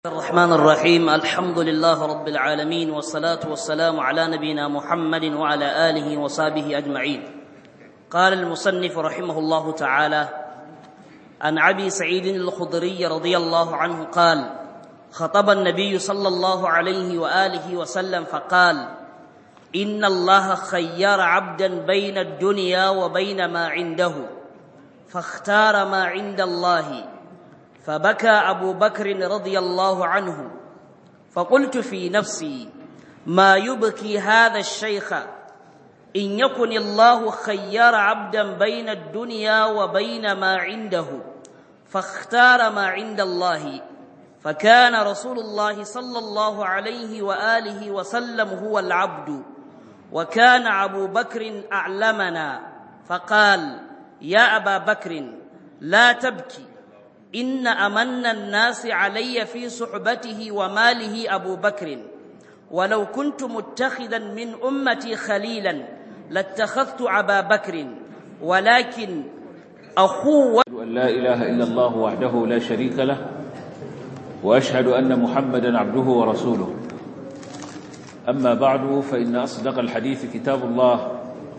الرحمن الرحيم الحمد لله رب العالمين والصلاة والسلام على نبينا محمد وعلى آله وصحبه أجمعين قال المصنف رحمه الله تعالى عن أبي سعيد الخضري رضي الله عنه قال خطب النبي صلى الله عليه وآله وسلم فقال إن الله خير عبدا بين الدنيا وبين ما عنده فاختار ما عند الله فبكى أبو بكر رضي الله عنه فقلت في نفسي ما يبكي هذا الشيخ إن يكن الله خير عبدا بين الدنيا وبين ما عنده فاختار ما عند الله فكان رسول الله صلى الله عليه وآله وسلم هو العبد وكان أبو بكر أعلمنا فقال يا أبا بكر لا تبكي إن أمن الناس علي في صحبته وماله أبو بكر ولو كنت متخذا من أمتي خليلا لاتخذت أبا بكر ولكن أخوه أن لا إله إلا الله وحده لا شريك له وأشهد أن محمدا عبده ورسوله أما بعد فإن أصدق الحديث كتاب الله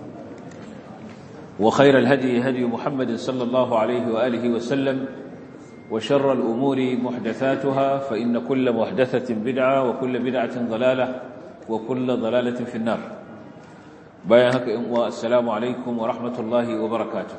وخير الهدي هدي محمد صلى الله عليه وآله وسلم وشر الأمور محدثاتها فإن كل محدثة بدعة وكل بدعة ضلالة وكل ضلالة في النار بايهك السلام عليكم ورحمة الله وبركاته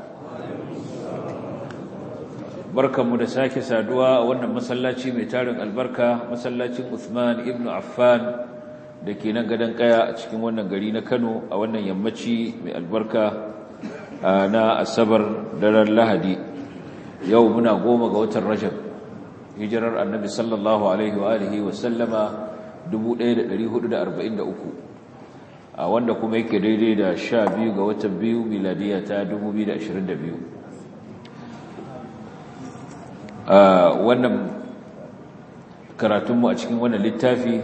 بركة مدساك سادوا وانا مسلاتي ميتارن البركة مسلاتي عثمان ابن عفان دكي ننقدن قيا اتشكي وانا قرينا كانوا وانا يمتشي من البركة na asabar daren lahadi yau muna goma ga watan rajab hijirar annabi sallallahu alaihi wa alihi wa sallama 1443 a wanda kuma yake daidai da 12 ga watan biyu miladiya ta 2022 a wannan karatunmu a cikin wannan littafi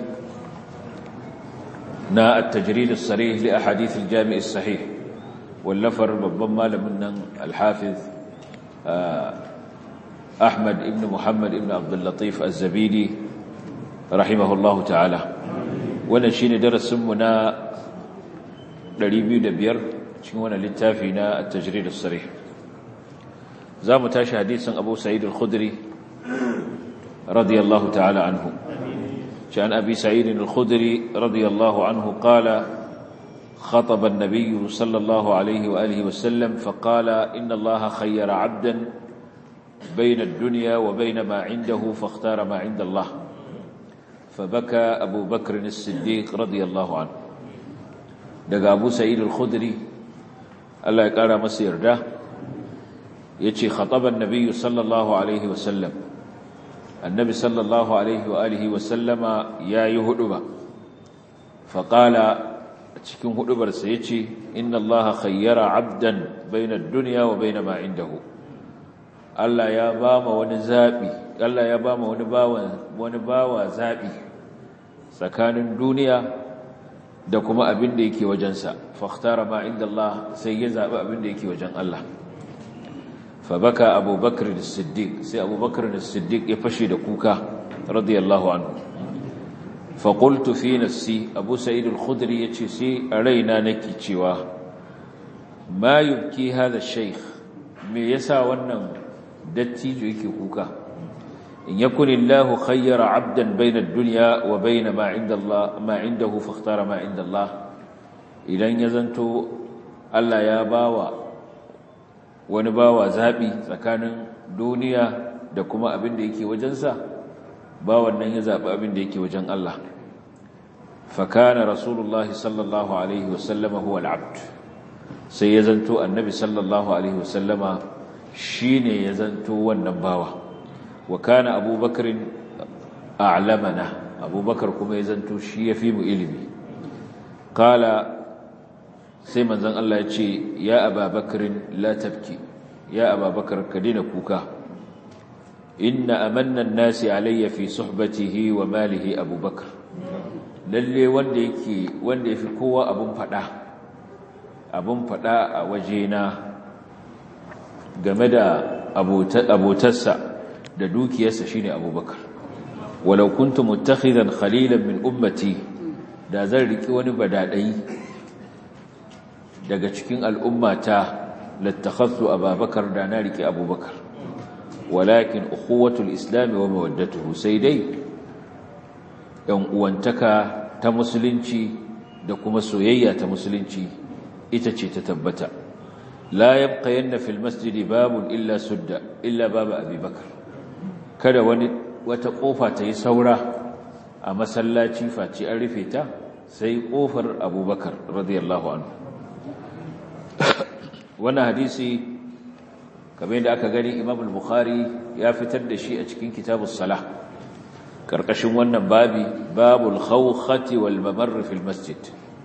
na at-tajrid as-sarih li ahadith al-jami' as-sahih wallafar babban malamin nan al-hafiz أحمد ابن محمد ابن عبد اللطيف الزبيدي رحمه الله تعالى ونشين درس منا دريبي دبير شنونا للتافينا التجريد الصريح زام تاشي حديث أبو سعيد الخدري رضي الله تعالى عنه شأن أبي سعيد الخدري رضي الله عنه قال خطب النبي صلى الله عليه وآله وسلم فقال إن الله خير عبدا بين الدنيا وبين ما عنده فاختار ما عند الله فبكى أبو بكر الصديق رضي الله عنه دقى أبو سعيد الخدري الله يقال مسير ده يتي خطب النبي صلى الله عليه وسلم النبي صلى الله عليه وآله وسلم يا يهدب فقال cikin hudubarsa ya ce inna Allah khayyara abdan bainad dunya wa bain ma indahu Allah ya ba ma wani zabi Allah ya ba ma wani bawan wani bawa zabi tsakanin duniya da kuma abin da yake wajensa fakhtara ma inda Allah sai ya zabi abin da yake wajen Allah fa baka Abu Bakr as-Siddiq sai Abu Bakr as-Siddiq ya fashe da kuka radiyallahu anhu faƙultu fi nafsi abu sa'id al-khudri ya ce sai a raina nake cewa ma yubki hada sheikh me yasa wannan dattijo yake kuka in yakun illahu khayyara 'abdan bayna ad-dunya wa bayna ma 'inda Allah ma 'indahu fakhtara ma 'inda Allah idan ya zanto Allah ya bawa wani bawa zabi tsakanin duniya da kuma abin da yake wajensa ba wannan ya zaɓi abin da yake wajen Allah fakana rasulullahi sallallahu alaihi wasallama huwa al'abd sai ya zanto annabi sallallahu alaihi wasallama shine ya zanto wannan bawa wa kana abubakarin a'lamana abubakar kuma ya zanto shi ya fi mu ilimi kala sai manzon Allah ya ce ya ababakarin la tabki ya ababakar ka dina kuka inna amannan nasi alayya fi suhbatihi wa malihi abubakar lalle wanda yake wanda yafi kowa abun fada abun fada a wajena game da abotarsa da dukiyarsa shine abubakar walau kuntu muttakhidan khalilan min ummati da zan riki wani badadai daga cikin al'ummata lattakhadtu ababakar da na riki abubakar walakin ukhuwatul islam wa mawaddatuhu sai dai yan uwantaka ta musulunci da kuma soyayya ta musulunci ita ce ta tabbata la yabqa yanna fil masjid babun illa sudda illa baba abubakar kada wani wata kofa ta yi saura a masallaci face an rufe ta sai kofar abubakar radiyallahu anhu wannan hadisi kamar yadda aka gani imam al-bukhari ya fitar da shi a cikin kitabus salah karkashin wannan babi babul khawkhati wal mamarr fil masjid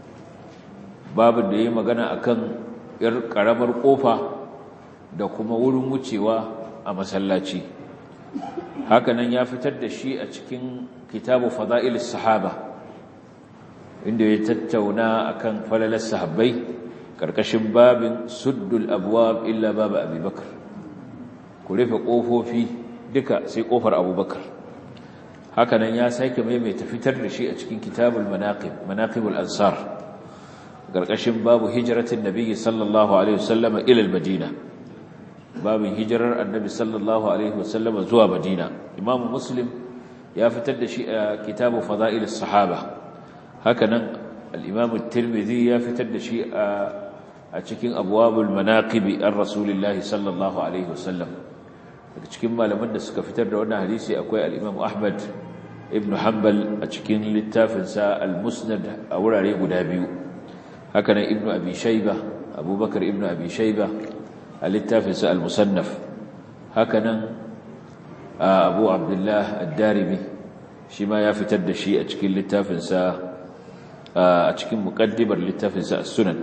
babin da yayi magana akan yar karamar kofa da kuma wurin wucewa a masallaci hakanan ya fitar da shi a cikin kitabu fada'ilis sahaba inda ya tattauna akan falalar sahabbai karkashin babin suddul abwab illa baba abubakar ku rufe kofofi duka sai kofar abubakar hakanan ya sake maimaita fitar da shi a cikin kitabul manaqib manaqibul ansar karkashin babu hijratin nabiyyi sallallahu alaihi wasallama ila al-madina babin hijirar annabi sallallahu alaihi wasallama zuwa madina imam muslim ya fitar da shi a kitabu fada'ilus sahaba hakanan al-imam at-tirmidhi ya fitar da shi a cikin abwabul manaqibi ar rasulillahi sallallahu alaihi wasallam daga cikin malaman da suka fitar da wannan hadisi akwai al-imam ahmad ibn hanbal a cikin littafinsa al-musnad a wurare guda biyu hakanan ibn abi shayba abubakar ibn abi shayba a littafinsa al-musannaf hakanan abu abdullah ad-darimi shi ma ya fitar da shi a cikin littafinsa a cikin muqaddimar littafinsa as-sunan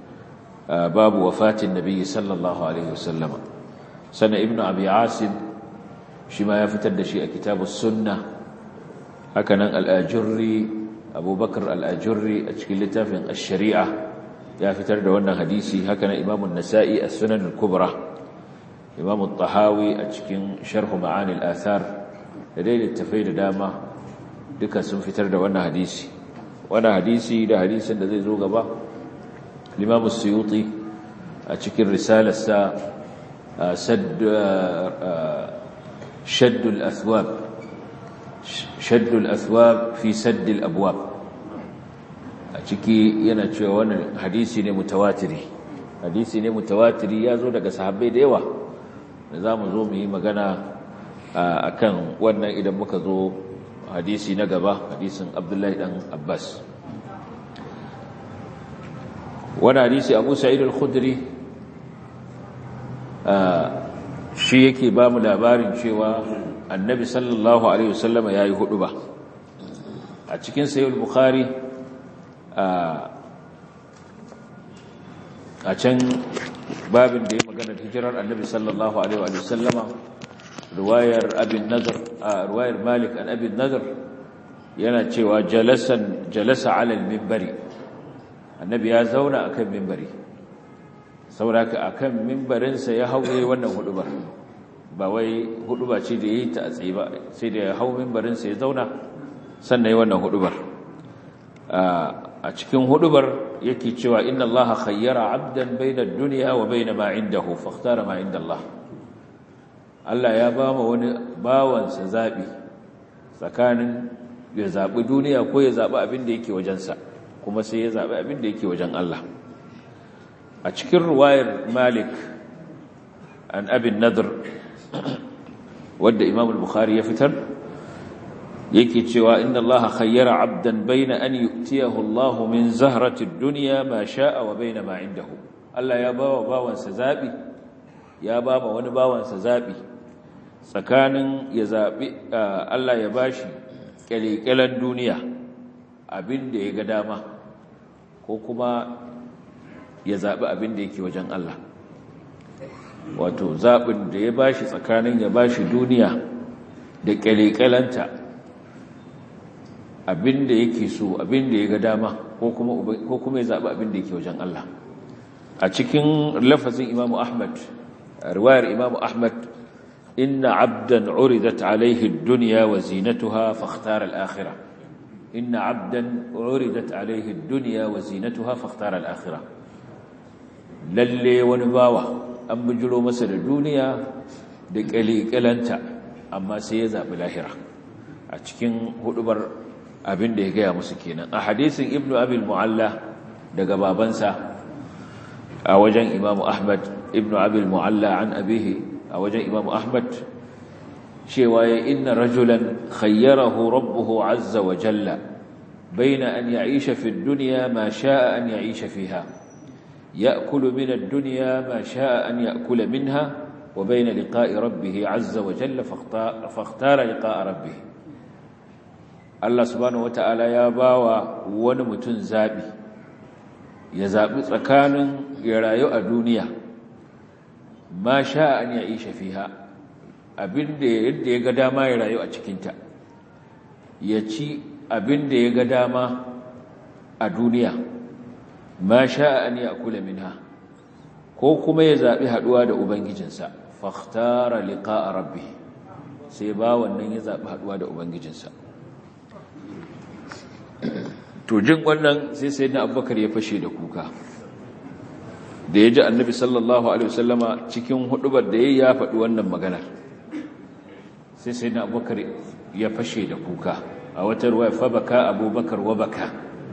babu wafatin nabiyyi sallallahu alaihi wasallam sana ibnu abi asim shi ma ya fitar da shi a kitabus sunna hakanan al-ajurri abubakar al-ajurri a cikin littafin ash-shari'a ya fitar da wannan hadisi hakanan imam an-nasa'i as-sunan al-kubra imam at-tahawi a cikin sharh ma'ani al-athar da dai littafai da dama duka sun fitar da wannan hadisi wannan hadisi da hadisin da zai zo gaba الإمام السيوطي أتشكل رسالة سا سد شد الأثواب شد الأثواب في سد الأبواب أتشكي ينتشي وانا حديثي متواتري حديثي متواتري يازو لك صحابي ديوة نظام زومي مغانا أكن وانا إذا مكذو حديثي نقبا حديث عبد الله بن عباس wani hadisi abu sa'id al-khudri shi yake ba mu labarin cewa annabi sallallahu alaihi wasallama yayi hudu ba a cikin sahih al-bukhari a can babin da ya magana hijirar annabi sallallahu alaihi wasallama riwayar abin nazar riwayar malik an abin nazar yana cewa jalasan jalasa ala al-minbari annabi ya zauna akan mimbari sauraka akan mimbarinsa ya hauye wannan hudubar ba wai huduba ce da yayi ta a tsaye ba sai da ya hau mimbarinsa ya zauna sannan yi wannan hudubar a cikin hudubar yake cewa inna allaha khayyara abdan bayna ad-dunya wa bayna ma indahu fakhtara ma inda Allah Allah ya ba mu wani bawansa zabi tsakanin ya zabi duniya ko ya zabi abin da yake wajensa kuma sai ya zaɓi abin da yake wajen Allah a cikin ruwayar malik an abin nadar wadda imam al-bukhari ya fitar yake cewa inna Allah khayyara abdan baina an yu'tiyahu Allah min zahrati ad-dunya ma sha'a wa baina ma indahu Allah ya bawa bawansa zabi ya bawa wani bawansa zabi tsakanin ya zabi Allah ya bashi kyalekyalen duniya abin da ya ga dama ko kuma ya zaɓi abin da yake wajen Allah wato zaɓin da ya bashi tsakanin ya bashi duniya da ƙyale-ƙyalenta abin da yake so abin da ya ga dama ko kuma ya zaɓi abin da yake wajen Allah a cikin lafazin imamu ahmad riwayar imamu ahmad inna abdan uridat alaihi ad-dunya wa zinatuha fakhtara al-akhirah inna abdan uridat alaihi ad-dunya wa zinatuha fakhtara al-akhirah lalle wani bawa an bujiro masa da duniya da kalikalanta amma sai ya zabi lahira a cikin hudubar abin da ya gaya musu kenan a hadisin ibnu abil mu'alla daga babansa a wajen imamu ahmad ibnu abil mu'alla an abihi a wajen imamu ahmad cewa ya inna rajulan khayyarahu rabbuhu azza wa jalla baina an ya'isha fi ad-dunya ma sha'a an ya'isha fiha ya'kulu min ad-dunya ma sha'a an ya'kula minha wa baina liqa'i rabbih azza wa jalla fakhtara liqa'a rabbih Allah subhanahu wata'ala ya bawa wani mutum zabi ya zabi tsakanin ya rayu a duniya ma sha an ya isha fiha abinda yadda ya ga dama ya rayu a cikinta ya ci abinda ya ga dama a duniya ma sha an ya kula minha ko kuma ya zabi haduwa da ubangijinsa fakhtara liqa'a rabbi sai ba wannan ya zabi haduwa da ubangijinsa to jin wannan sai sai na abubakar ya fashe da kuka da ya ji annabi sallallahu alaihi wasallama cikin hudubar da ya ya faɗi wannan maganar sai sai na abubakar ya fashe da kuka a wata ruwa fa baka abubakar wa baka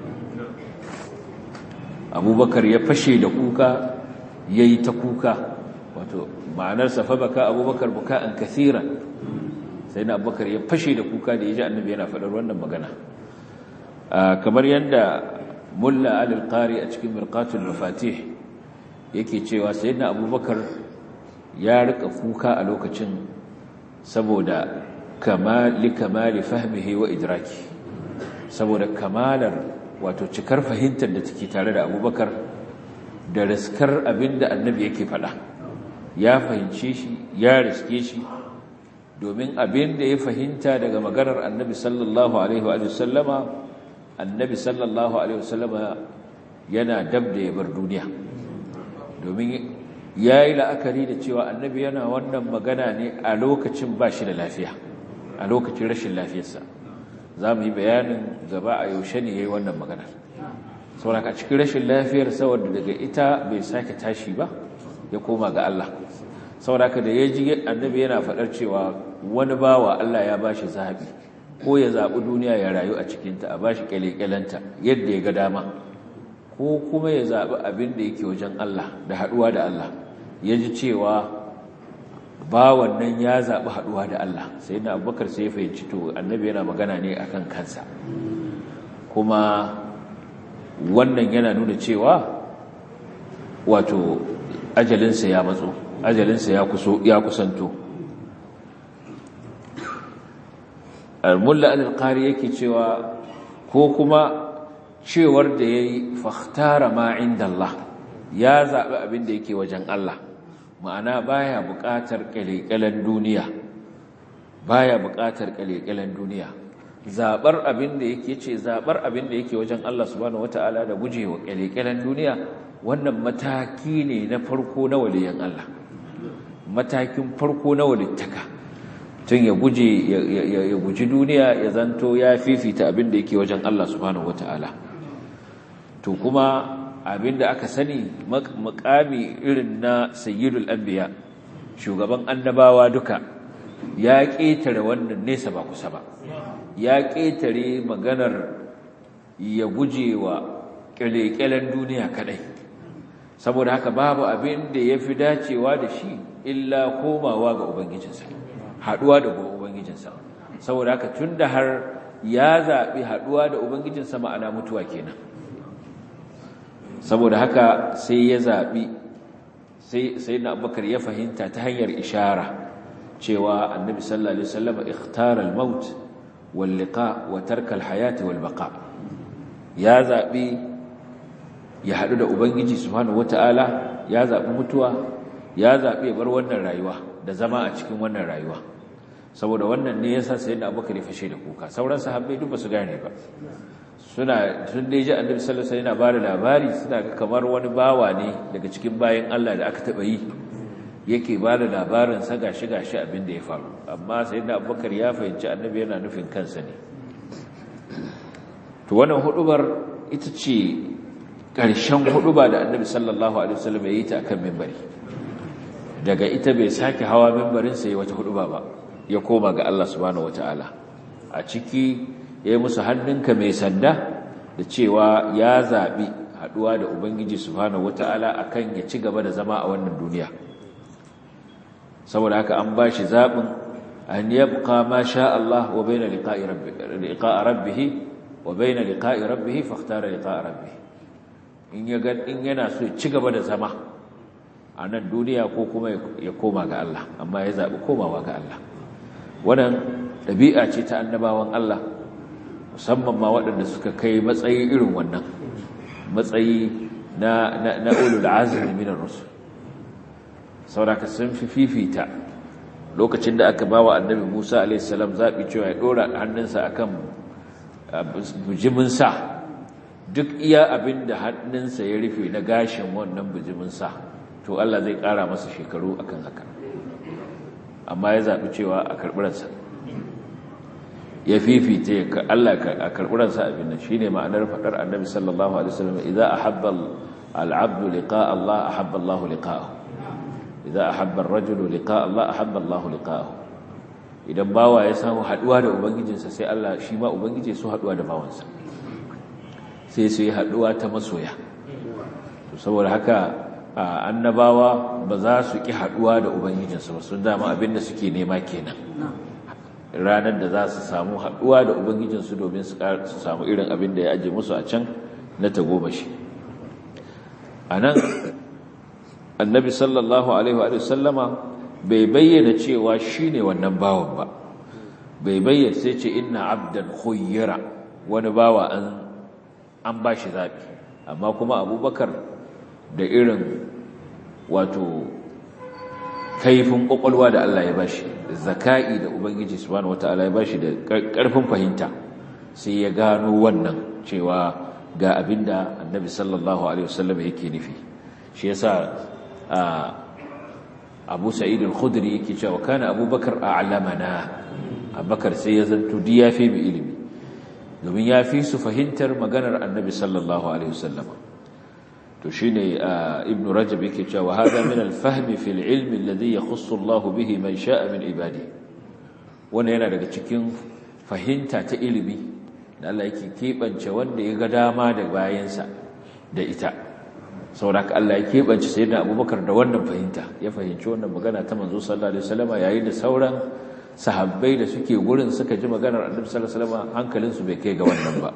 abubakar ya fashe da kuka ya yi ta kuka wato ma'anarsa fa baka abubakar buka an kathira sai na abubakar ya fashe da kuka da ya ji annabi yana faɗar wannan magana kamar yadda mulla al-qari a cikin mirqatul mafatih yake cewa sayyidina abubakar ya rika kuka a lokacin saboda kamali kamali fahmihi wa idraki saboda kamalar wato cikar fahimtar da take tare da abubakar da riskar abinda annabi yake faɗa ya fahimce shi ya riske shi domin abinda ya fahimta daga maganar annabi sallallahu alaihi wa sallama annabi sallallahu alaihi wasallama yana dab da ya bar duniya domin ya yi la'akari da cewa annabi yana wannan magana ne a lokacin ba shi da lafiya a lokacin rashin lafiyarsa za mu yi bayanin gaba a yaushe ne ya yi wannan maganar sauraka a cikin rashin lafiyar saboda daga ita bai sake tashi ba ya koma ga Allah sauraka da ya ji annabi yana faɗar cewa wani bawa Allah ya ba shi zaɓi ko ya zaɓi duniya ya rayu a cikinta a ba shi ƙyale-ƙyalenta yadda ya ga dama ko kuma ya zaɓi abin da yake wajen Allah da haɗuwa da Allah ya ji cewa ba wannan ya zaɓi haɗuwa da Allah sai na abubakar sai ya fahimci to annabi yana magana ne a kan kansa kuma wannan yana nuna cewa wato ajalinsa ya matso ajalinsa ya kusanto al-mulla al-qari yake cewa ko kuma cewar da yayi fakhtara ma inda Allah ya zabi abin da yake wajen Allah ma'ana baya buƙatar kalekalan duniya baya buƙatar kalekalan duniya zabar abin da yake ce zabar abin da yake wajen Allah subhanahu wataala da gujewa kalekalan duniya wannan mataki ne na farko na waliyan Allah matakin farko na walittaka tun ya guje ya guji duniya ya zanto ya fifita abin da yake wajen Allah subhanahu wataala to kuma abin da aka sani makami irin na sayyidul anbiya shugaban annabawa duka ya ƙetare wannan nesa ba kusa ba ya ƙetare maganar ya guje wa ƙyale-ƙyalen duniya kaɗai saboda haka babu abin da ya fi dacewa da shi illa komawa ga ubangijinsa haɗuwa da ubangijinsa saboda haka tun da har ya zaɓi haɗuwa da ubangijinsa ma'ana mutuwa kenan saboda haka sai ya zaɓi sai na abubakar ya fahimta ta hanyar ishara cewa annabi sallallahu alaihi wasallam ikhtara al-maut wal liqa wa tarka al-hayat wal baqa ya zaɓi ya haɗu da ubangiji subhanahu wataala ya zaɓi mutuwa ya zaɓi ya bar wannan rayuwa da zama a cikin wannan rayuwa saboda wannan ne yasa sayyidina abubakar ya fashe da kuka sauran sahabbai duk ba su gane ba suna sun dai ji annabi sallallahu alaihi wasallam yana bada labari suna ga kamar wani bawa ne daga cikin bayan Allah da aka taba yi yake ba da labarin sa gashi gashi abin da ya faru amma sayyidina abubakar ya fahimci annabi yana nufin kansa ne to wannan hudubar ita ce ƙarshen huduba da annabi sallallahu alaihi wasallam ya yi ta akan mimbari daga ita bai sake hawa mimbarin sai wata huduba ba ya koma ga Allah subhanahu wataala a ciki yayi musu hannunka mai sanda da cewa ya zabi haduwa da ubangiji subhanahu wataala akan ya ci gaba da zama a wannan duniya saboda haka an bashi zabin an yabqa ma sha Allah wa baina liqa'i rabbih liqa'a rabbih wa baina liqa'i rabbih fakhtara liqa'a rabbih in ya ga in yana so ci gaba da zama a nan duniya ko kuma ya koma ga Allah amma ya zabi komawa ga Allah wannan dabi'a ce ta annabawan Allah musamman ma waɗanda suka kai matsayi irin wannan matsayi na na, na ulul azmi minar rusul sauraka sun fi fifita lokacin da aka bawa annabi Musa a.s. zaɓi cewa ya ɗora hannunsa a kan bujiminsa duk iya abin da hannunsa ya rufe na gashin wannan bujiminsa to Allah zai ƙara masa shekaru akan haka amma ya zaɓi cewa a karɓiransa ya fifita ya Allah a karɓiransa abin nan shi ne ma'anar faɗar annabi sallallahu alaihi wasallam idan a habbal al'abdu liqa Allah a habba Allah liqa'ahu idza ahabba ar-rajulu liqa'a Allah ahabba Allah liqa'ahu idan bawa ya samu haduwa da ubangijinsa sai Allah shi ma ubangiji su haduwa da bawansa sai su yi haduwa ta masoya to saboda haka annabawa ba za su ki haduwa da ubangijinsu ba sun dama abinda suke nema kenan ranar da za su samu haduwa da ubangijinsu domin su samu irin abin da ya aje musu a can na tagomashi anan annabi sallallahu alaihi wa sallama bai bayyana cewa shine wannan bawan ba bai bayyana sai ce inna abdan khuyyira wani bawa an an bashi zabi amma kuma abubakar da irin wato kaifin kokolwa da Allah ya bashi da zakai da ubangiji subhanahu wataala ya bashi da karfin fahimta sai ya gano wannan cewa ga abinda annabi sallallahu alaihi wasallam yake nufi shi yasa abu sa'id al-khudri yake cewa kana abubakar a'lamana abubakar sai ya zanto di ya fi ilimi domin ya fi su fahimtar maganar annabi sallallahu alaihi wasallam to shine ibnu rajab yake cewa hada min al-fahm fi al-ilm alladhi yakhussu Allah bihi man sha'a min ibadi wannan yana daga cikin fahimta ta ilimi da Allah yake kebance wanda ya ga dama da bayansa da ita sauraka Allah ya keɓance sai da abubakar da wannan fahimta ya fahimci wannan magana ta manzo sallallahu alaihi wasallam yayin da sauran sahabbai da suke gurin suka ji maganar annabi sallallahu alaihi wasallam hankalinsu bai kai ga wannan ba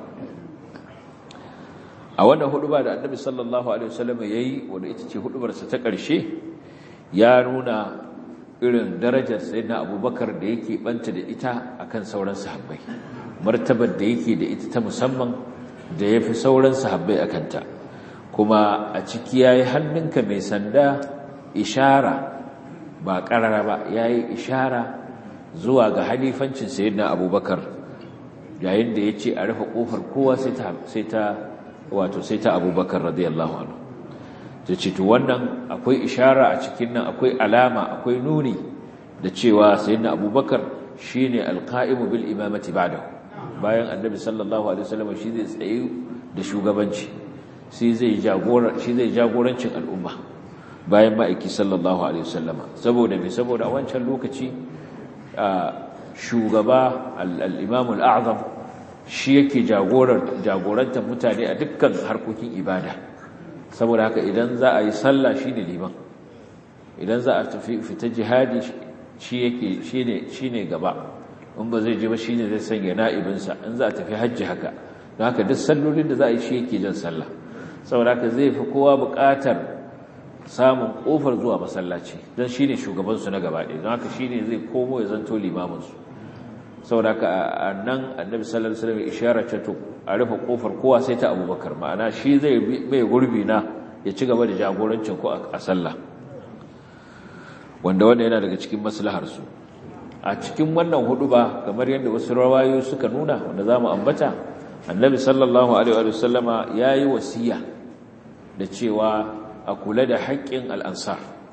a wannan huduba da annabi sallallahu alaihi wasallam yayi wanda ita ce hudubar sa ta ƙarshe ya nuna irin darajar sayyidina abubakar da yake banta da ita akan sauran sahabbai martabar da yake da ita ta musamman da yafi sauran sahabbai akan ta kuma a ciki ya yi hannunka mai sanda ishara ba ƙarara ba ya yi ishara zuwa ga halifancin sayyidina abubakar yayin da ya ce a rufe ƙofar kowa sai ta wato sai ta abubakar radiyallahu anhu ta ce to wannan akwai ishara a cikin nan akwai alama akwai nuni da cewa sayyidina abubakar shine alqa'imu bil imamati ba'dahu bayan annabi sallallahu alaihi wasallam shi zai tsaye da shugabanci shi zai jagorancin al'umma bayan ma'aiki sallallahu alaihi wasallama saboda mai saboda a wancan lokaci shugaba al'imam al'azam shi yake jagorantar mutane a dukkan harkokin ibada saboda haka idan za a yi sallah shi ne liman idan za a tafi fita jihadi shi ne gaba in ba zai ji ba shi ne zai sanya na'ibinsa in za a tafi hajji haka don haka duk sallolin da za a yi shi yake jan sallah saboda haka zai fi kowa buƙatar samun ƙofar zuwa masallaci don shi ne shugabansu na gaba ɗaya don haka shi ne zai komo ya zanto limaminsu saboda haka a nan annabi sallallahu alaihi wasallam ishara ce to a rufe ƙofar kowa sai ta abubakar ma'ana shi zai mai gurbi na ya ci gaba da jagorancin ko a sallah wanda wanda yana daga cikin maslaharsu a cikin wannan hudu ba kamar yadda wasu rawayoyi suka nuna wanda za mu ambata annabi sallallahu alaihi wasallama ya yi wasiya da cewa a kula da haƙƙin al'ansar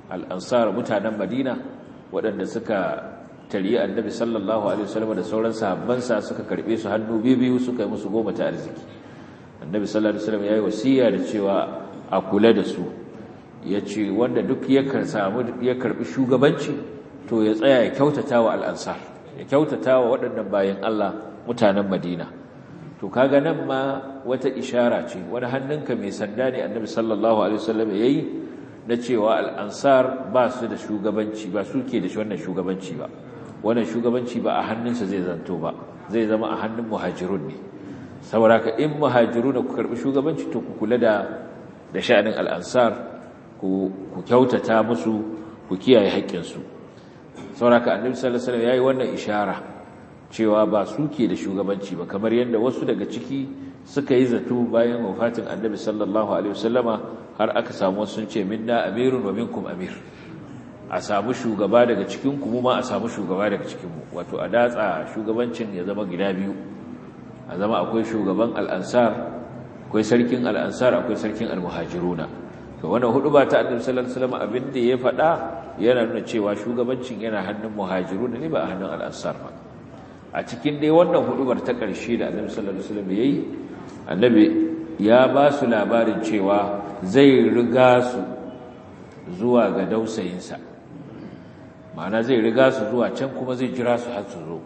al'ansar mutanen madina waɗanda suka tarihi annabi sallallahu alaihi wasallam da sauran sahabbansa suka karbe su hannu biyu suka yi musu goma ta arziki annabi sallallahu alaihi wasallam yayi wasiya da cewa a kula da su yace wanda duk ya samu ya karbi shugabanci to ya tsaya ya kyautata wa al'ansar ya kyautata wa waɗannan bayan Allah mutanen Madina to kaga nan ma wata ishara ce wani hannunka mai sanda ne annabi sallallahu alaihi wasallam yayi na cewa al'ansar ba su da shugabanci ba su ke da wannan shugabanci ba wannan shugabanci ba a hannunsa zai zanto ba zai zama a hannun muhajirun ne saboda in muhajiru da ku karbi shugabanci to ku kula da da sha'anin al'ansar ku kyautata musu ku kiyaye haƙƙinsu saboda annabi sallallahu alaihi wasallam yayi wannan ishara cewa ba su ke da shugabanci ba kamar yadda wasu daga ciki suka yi zato bayan wafatin annabi sallallahu alaihi wasallama har aka samu sun ce minna amirun wa minkum amir a samu shugaba daga cikin ku mu ma a samu shugaba daga cikin mu wato a datsa shugabancin ya zama gida biyu a zama akwai shugaban al'ansar akwai sarkin al'ansar akwai sarkin almuhajiruna to wannan hudu ba ta annabi sallallahu alaihi wasallam abin da ya faɗa yana nuna cewa shugabancin yana hannun muhajiruna ne ba a hannun al'ansar ba a cikin dai wannan hudubar ta ƙarshe da annabi sallallahu alaihi wasallam yayi annabi ya ba su labarin cewa zai riga su zuwa ga dausayinsa ma'ana zai riga su zuwa can kuma zai jira su har su zo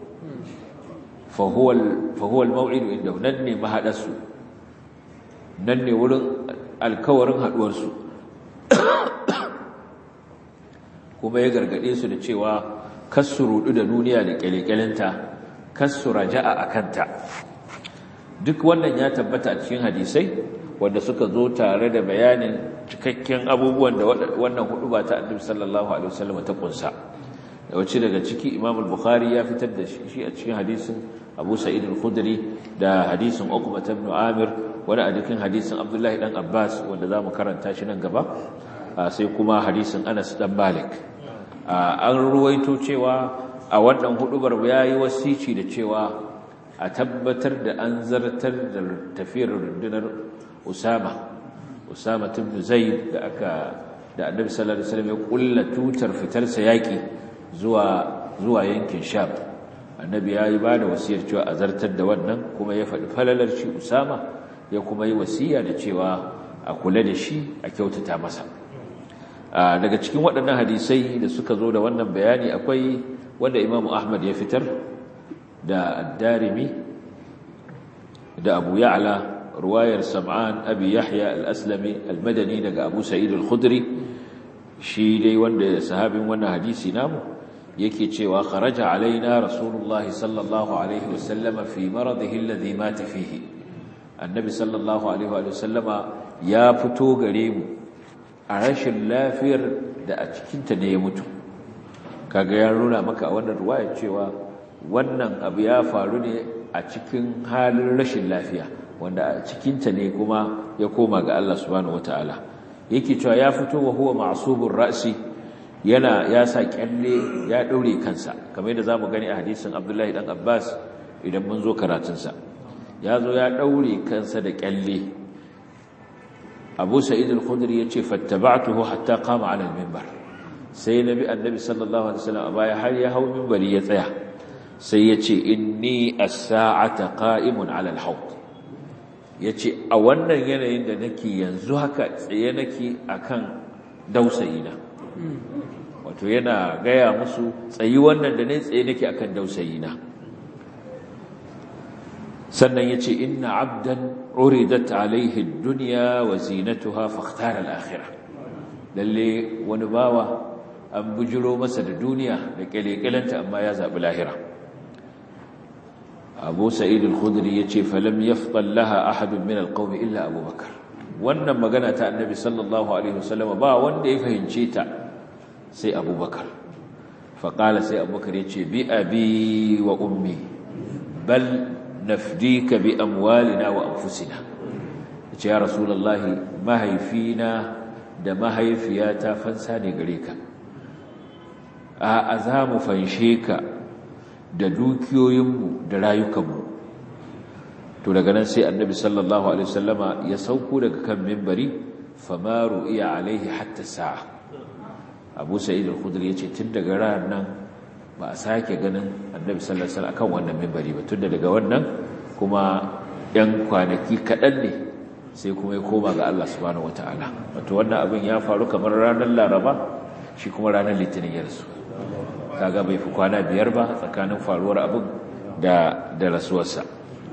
fahuwal mau'idu inda nan ne mahaɗarsu nan ne wurin alkawarin haɗuwarsu kuma ya gargaɗe su da cewa kasu rudu da duniya da ƙyale-ƙyalenta kasu raja'a a kanta duk wannan ya tabbata a cikin hadisai wanda suka zo tare da bayanin cikakken abubuwan da wannan hudu ba ta annabi sallallahu alaihi wasallam ta kunsa da wace daga ciki Imam al-Bukhari ya fitar da shi a cikin hadisin Abu Sa'id al-Khudri da hadisin Uqbah ibn Amir wani a cikin hadisin Abdullah dan Abbas wanda zamu karanta shi nan gaba sai kuma hadisin Anas dan Malik an ruwaito cewa a wannan hudubar yayi wasici da cewa a tabbatar da an zartar da tafiyar rundunar Usama Usama ibn Zaid da aka da Annabi sallallahu alaihi wasallam ya kulla tutar fitar sa yaki zuwa zuwa yankin Sham Annabi ya yi bada wasiyar cewa a zartar da wannan kuma ya faɗi falalar shi Usama ya kuma yi wasiya da cewa a kula da shi a kyautata masa daga cikin waɗannan hadisai da suka zo da wannan bayani akwai wanda Imam Ahmad ya fitar da Ad-Darimi da Abu Ya'la ruwayar Sam'an Abi Yahya al-Aslami al-Madani daga Abu Sa'id al-Khudri shi dai wanda sahabin wannan hadisi namu yake cewa kharaja alaina rasulullahi sallallahu alaihi wasallama fi maradihi alladhi mata fihi annabi sallallahu alaihi wasallama ya fito gare mu a rashin lafiyar da a cikinta ne ya mutu kaga ya nuna maka a wannan ruwayar cewa wannan abu ya faru ne a cikin halin rashin lafiya wanda a cikinta ne kuma ya koma ga Allah subhanahu wataala yake cewa ya fito wa huwa ma'subur ra'si yana ya sa kyalle ya daure kansa kamar yadda zamu gani a hadisin Abdullahi dan Abbas idan mun zo karatun sa ya zo ya daure kansa da kyalle Abu Sa'id al-Khudri yace fattaba'tuhu hatta qama 'ala al-minbar sai nabi annabi sallallahu alaihi wasallam baya har ya hawo minbari ya tsaya sai yace inni as-sa'ata qa'imun 'ala al-hawd yace a wannan yanayin da nake yanzu haka tsaye nake akan dausayina wato yana gaya musu tsayi wannan da ne tsaye nake akan dausayina sannan yace inna 'abdan uridat 'alayhi ad-dunya wa zinatuha fakhtara al-akhirah lalle wani bawa an bujiro masa da duniya da kyalekyalanta amma ya zabi lahira Abu Sa'id al-Khudri yace falam yafdal laha ahadun min al-qawm illa Abu Bakar wannan magana ta Annabi sallallahu alaihi wasallam ba wanda ya fahimce ta sai Abu Bakar fa qala sai Abu Bakar yace bi abi wa ummi bal nafdika bi amwalina wa anfusina yace ya rasulullahi mahaifina da mahaifiyata fansa ne gare ka a za mu fanshe ka da dukiyoyinmu da rayukanmu to daga nan sai annabi sallallahu alaihi wasallama ya sauko daga kan mimbari famaru iya alaihi hatta sa'a abu sa'id al-khudri yace tun daga ranar nan ba a sake ganin annabi sallallahu alaihi wasallam akan wannan minbari ba tun daga wannan kuma yan kwanaki kaɗan ne sai kuma ya koma ga Allah subhanahu wataala wato wannan abin ya faru kamar ranar laraba shi kuma ranar litinin ya rasu kaga bai fi kwana biyar ba tsakanin faruwar abin da da rasuwarsa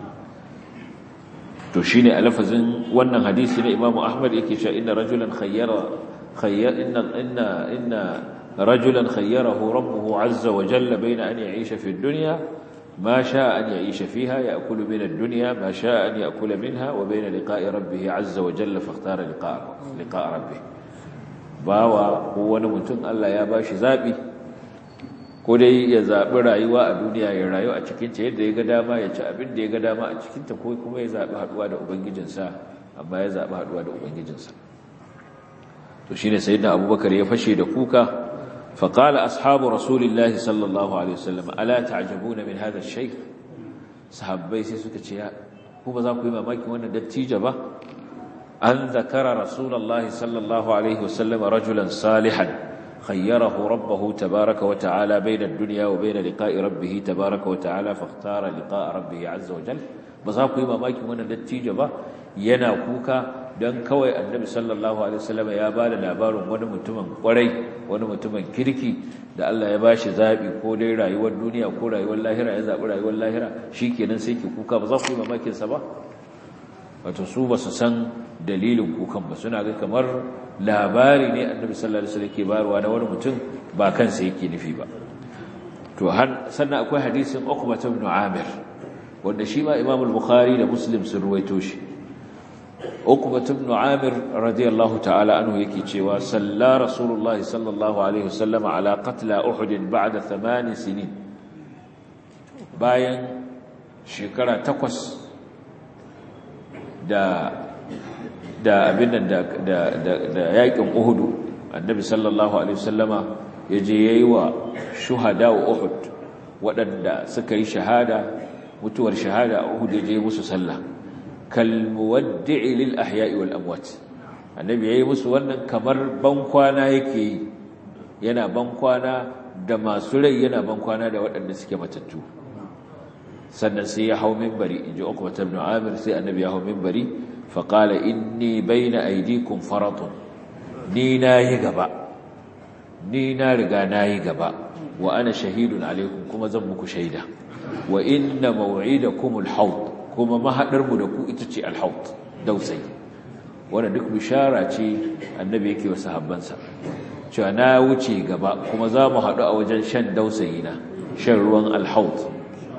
to shine a lafazin wannan hadisi na Imam Ahmad yake cewa inna rajulan khayyara khayyar inna inna inna rajulan khayyarahu rabbuhu azza wa jalla bayna an ya'isha fi ad-dunya ma sha'a an ya'isha fiha ya'kulu min ad-dunya ma sha'a an ya'kula minha wa bayna liqa'i rabbih azza wa jalla fakhtara liqa'a liqa'a rabbih bawa ko wani mutum Allah ya bashi zabi ko dai ya zaɓi rayuwa a duniya ya rayu a cikinta yadda ya ga dama ya ci abin da ya ga dama a cikinta ko kuma ya zaɓi haɗuwa da ubangijinsa amma ya zaɓi haɗuwa da ubangijinsa to shine sayyidina abubakar ya fashe da kuka faqala ashabu rasulillahi sallallahu alaihi wasallam ala ta'jabuna min hadha ash-shaykh sahabbai sai suka ce ku ba za ku yi mamakin wannan dattijo ba an zakara rasulullahi sallallahu alaihi wasallam rajulan salihan خيره ربه تبارك وتعالى بين الدنيا وبين لقاء ربه تبارك وتعالى فاختار لقاء ربه عز وجل بزاكو يما ماكي wannan dattijo ba yana kuka dan kawai annabi sallallahu alaihi wasallam ya bada labarin wani mutumin kwarai wani mutumin kirki da Allah ya bashi zabi ko dai rayuwar duniya ko rayuwar lahira ya zabi rayuwar lahira shikenan sai ki kuka ba za ku yi mamakin sa ba wato su ba su san dalilin kukan ba suna ga kamar labari ne annabi sallallahu alaihi wasallam ke bayarwa na wani mutum ba kansa yake nufi ba to har sannan akwai hadisin Uqbah ibn Amir wanda shi ma Imam al-Bukhari da Muslim sun ruwaito shi Uqbah ibn Amir radiyallahu ta'ala anhu yake cewa salla Rasulullah sallallahu alaihi wasallam ala qatla Uhud ba'da 8 sinin bayan shekara takwas da da abin nan da da yakin Uhud annabi sallallahu alaihi wasallama yaje yayi wa shuhada Uhud waɗanda suka yi shahada mutuwar shahada a Uhud yaje musu sallah kal muwaddi'i lil ahya'i wal amwat annabi yayi musu wannan kamar bankwana yake yi yana bankwana da masu rai yana bankwana da waɗanda suke matattu sannan sai ya hau minbari inji Uqbah ibn Amir sai annabi ya hau minbari faƙala inni bai na aidikun faratun ni na yi gaba ni na riga na yi gaba wa ana shahidun alaikun kuma zan muku shaida wa inna mawa'ida kumul haut kuma mahaɗarmu da ku ita ce alhaut dausai wanda duk bishara ce annabi yake wa sahabbansa cewa na wuce gaba kuma za mu haɗu a wajen shan dausayi na shan ruwan alhaut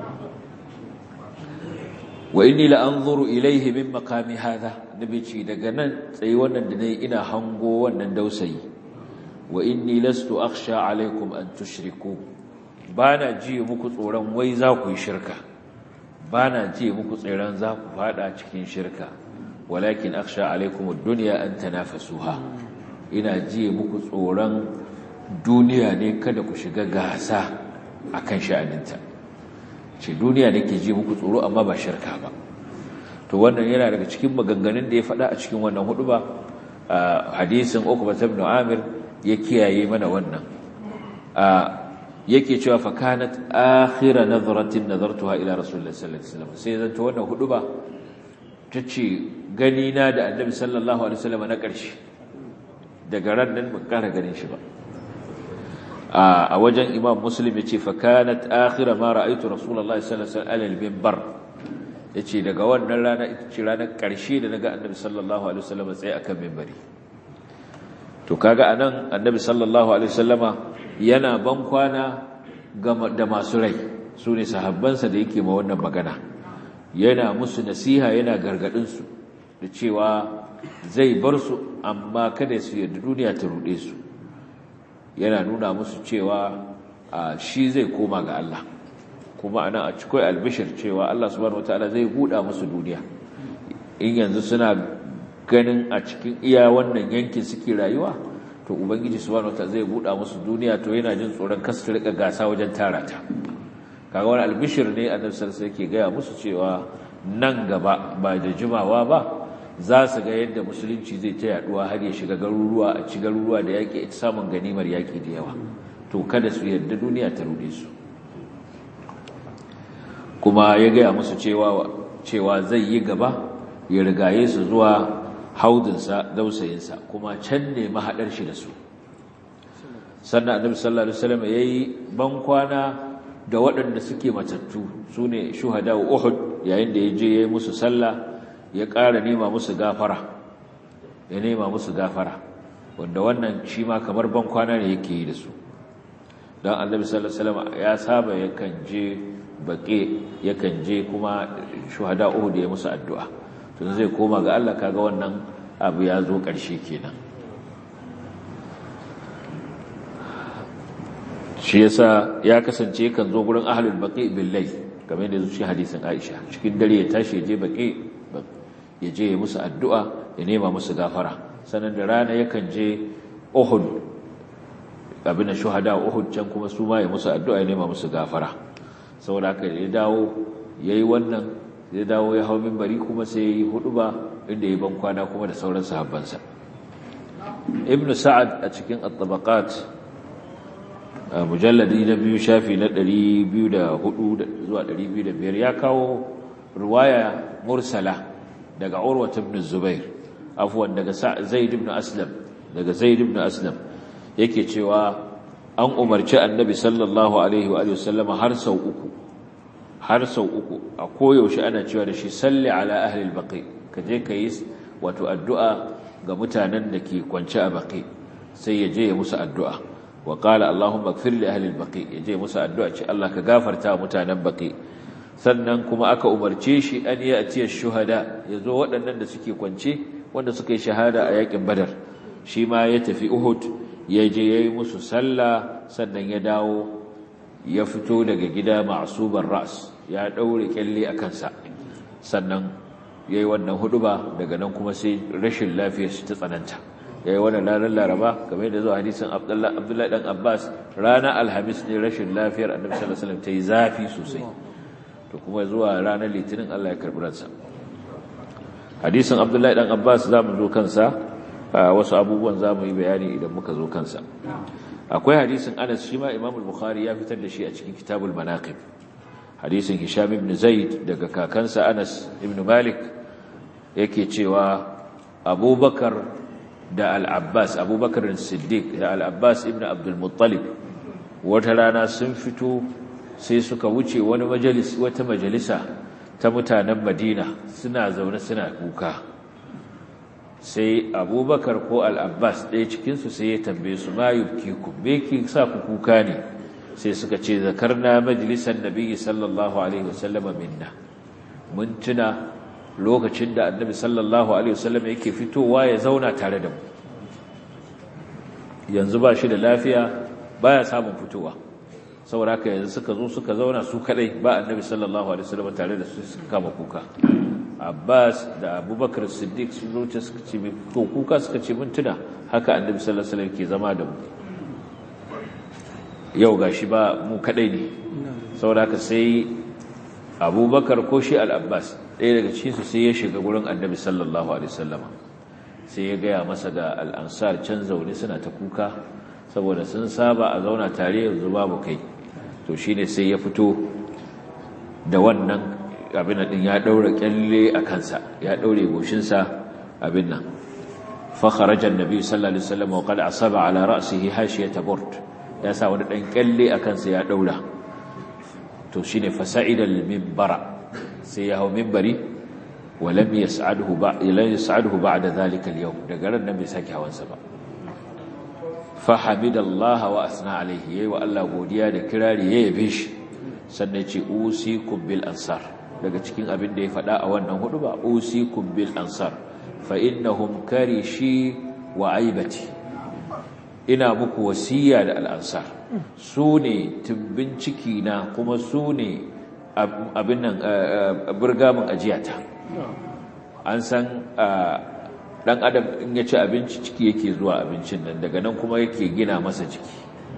wa inni la anzuru ilayhi min maqami hadha nabi ce daga nan tsayi wannan da nayi ina hango wannan dausayi wa inni lastu akhsha alaikum an tushriku bana ji muku tsoron wai za ku yi shirka bana ji muku tsoron za ku fada cikin shirka walakin akhsha alaikum ad-dunya an tanafasuha ina ji muku tsoron duniya ne kada ku shiga gasa akan sha'aninta ce duniya da ke ji muku tsoro amma ba shirka ba to wannan yana daga cikin maganganun da ya faɗa a cikin wannan hudu ba hadisin Uqbah ibn Amir ya kiyaye mana wannan yake cewa fa kanat akhira nazratin nazartuha ila rasulullahi sallallahu alaihi wasallam sai zanto wannan hudu ba tace gani na da annabi sallallahu alaihi wasallam na ƙarshe daga ran nan ban ƙara ganin shi ba a wajen imam muslim ya ce fakanat akhira ma ra'aytu rasulullahi sallallahu alaihi wasallam al-minbar yace daga wannan rana ita ce ranar karshe da naga annabi sallallahu alaihi wasallam tsaye akan minbari to kaga anan annabi sallallahu alaihi wasallama yana ban kwana da masu rai sune sahabbansa da yake ma wannan magana yana musu nasiha yana gargadin su da cewa zai bar su amma kada su yarda duniya ta rude su yana nuna musu cewa shi zai koma ga Allah kuma ana a cikin albishir cewa Allah subhanahu wataala zai buɗa musu duniya in yanzu suna ganin a cikin iya wannan yankin suke rayuwa to ubangiji subhanahu wataala zai buɗa musu duniya to yana jin tsoron kasu rika gasa wajen tara ta kaga wani albishir ne annabi sallallahu alaihi wasallam yake gaya musu cewa nan gaba ba da jimawa ba za su ga yadda musulunci zai ta yaduwa har ya shiga garuruwa a ci garuruwa da yaƙi ita samun ganimar yaƙi da yawa to kada su yadda duniya ta rude su kuma ya gaya musu cewa cewa zai yi gaba ya rigaye su zuwa haudinsa dausayinsa kuma can ne mahaɗar shi da su sannan annabi sallallahu alaihi wasallam yayi bankwana da waɗanda suke matattu sune shuhada Uhud yayin da yaje yayi musu sallah ya ƙara nema musu gafara ya nema musu gafara wanda wannan shi ma kamar bankwana ne yake yi da su dan annabi sallallahu alaihi wasallam ya saba yakan je baƙe yakan je kuma shuhada Uhud ya musu addu'a to zai koma ga Allah kaga wannan abu ya zo ƙarshe kenan shi yasa ya kasance kan zo gurin ahlul baqi bil layl kamar yadda zuci hadisin Aisha cikin dare ya tashi je baqi ya je ya musu addu'a ya nema musu gafara sanan da rana yakan je Uhud abin da shuhada Uhud can kuma su ma ya musu addu'a ya nema musu gafara saboda haka ya dawo yayi wannan ya dawo ya hawo minbari kuma sai yayi huduba inda ya ban kwana kuma da sauran sahabbansa Ibn Sa'ad a cikin at-tabaqat mujalladi na biyu shafi na 204 zuwa 205 ya kawo ruwaya mursala daga Urwa ibn Zubair afwan daga Zaid ibn Aslam daga Zaid ibn Aslam yake cewa an umarci Annabi sallallahu alaihi wa alihi wasallam har sau uku har sau uku a koyaushe ana cewa da shi salli ala ahli al-baqi kaje kai wato addu'a ga mutanen da ke kwance a baqi sai ya je ya musu addu'a wa qala allahumma ighfir li ahli al-baqi yaje musu addu'a ce Allah ka gafarta mutanen baqi sannan kuma aka umarce shi an yi atiya shuhada yazo waɗannan da suke kwance wanda suka yi shahada a yakin badar shi ma ya tafi uhud ya je yayi musu sallah sannan ya dawo ya fito daga gida ma'suban ras ya daure kyalle a kansa sannan yayi wannan huduba daga nan kuma sai rashin lafiyar shi ta tsananta yayi wannan ranar Laraba kamar da zuwa hadisin Abdullah Abdullahi dan Abbas ranar Alhamis ne rashin lafiyar Annabi sallallahu alaihi wasallam tayi zafi sosai to kuma zuwa ranar Litinin Allah ya karbi ransa hadisin Abdullahi dan Abbas zamu zo kansa wasu abubuwan zamu yi bayani idan muka zo kansa akwai hadisin Anas shi ma Imam al-Bukhari ya fitar da shi a cikin Kitabul Manaqib hadisin Hisham ibn Zaid daga kakansa Anas ibn Malik yake cewa Abubakar da al'abbas abubakar siddiq da al'abbas ibn abdulmuttalib wata rana sun fito sai suka wuce wani majalis wata majalisa ta mutanen madina suna zaune suna kuka sai abubakar ko al'abbas ɗaya cikinsu sai ya tambaye su ma yubkiku me ki sa ku kuka ne sai suka ce zakarna majalisan nabi sallallahu alaihi wasallama minna mun tuna lokacin da annabi sallallahu alaihi wasallam yake fitowa ya zauna tare da mu yanzu ba shi da lafiya baya samun fitowa saboda haka yanzu suka zo suka zauna su kadai ba annabi sallallahu alaihi wasallam tare da su suka kama kuka Abbas da Abubakar Siddiq sun zo suka ce to kuka suka ce mun tuna haka annabi sallallahu alaihi wasallam ke zama da mu yau gashi ba mu kadai ne saboda haka sai Abubakar ko shi al-Abbas ɗaya daga cikinsu sai ya shiga gurin annabi sallallahu alaihi wasallama sai ya gaya masa ga al'ansar can zaune suna ta kuka saboda sun saba a zauna tare yanzu babu kai to shi ne sai ya fito da wannan abin nan ya ɗaura kyalle a kansa ya ɗaure goshinsa abin nan fakharajan nabi sallallahu alaihi wasallam wa qad asaba ala ra'sihi hashiyata burt ya sa wani dan kyalle a kansa ya ɗaura to shine fasa'ida al-minbara sai ya hau minbari walam yas'aduhu ba ila yas'aduhu ba'da dhalika al-yawm daga ran nan bai saki hawansa ba fa hamidallaha wa asna alayhi yayi wa Allah godiya da kirari ya yabe shi sannan ce usikum bil ansar daga cikin abin da ya faɗa a wannan hudu ba usikum bil ansar fa innahum karishi wa aibati ina muku wasiya da al-ansar su ne tumbin ciki na kuma su ne abin nan burgamin ajiyata an san dan adam in ya ci abinci ciki yake zuwa abincin nan daga nan kuma yake gina masa ciki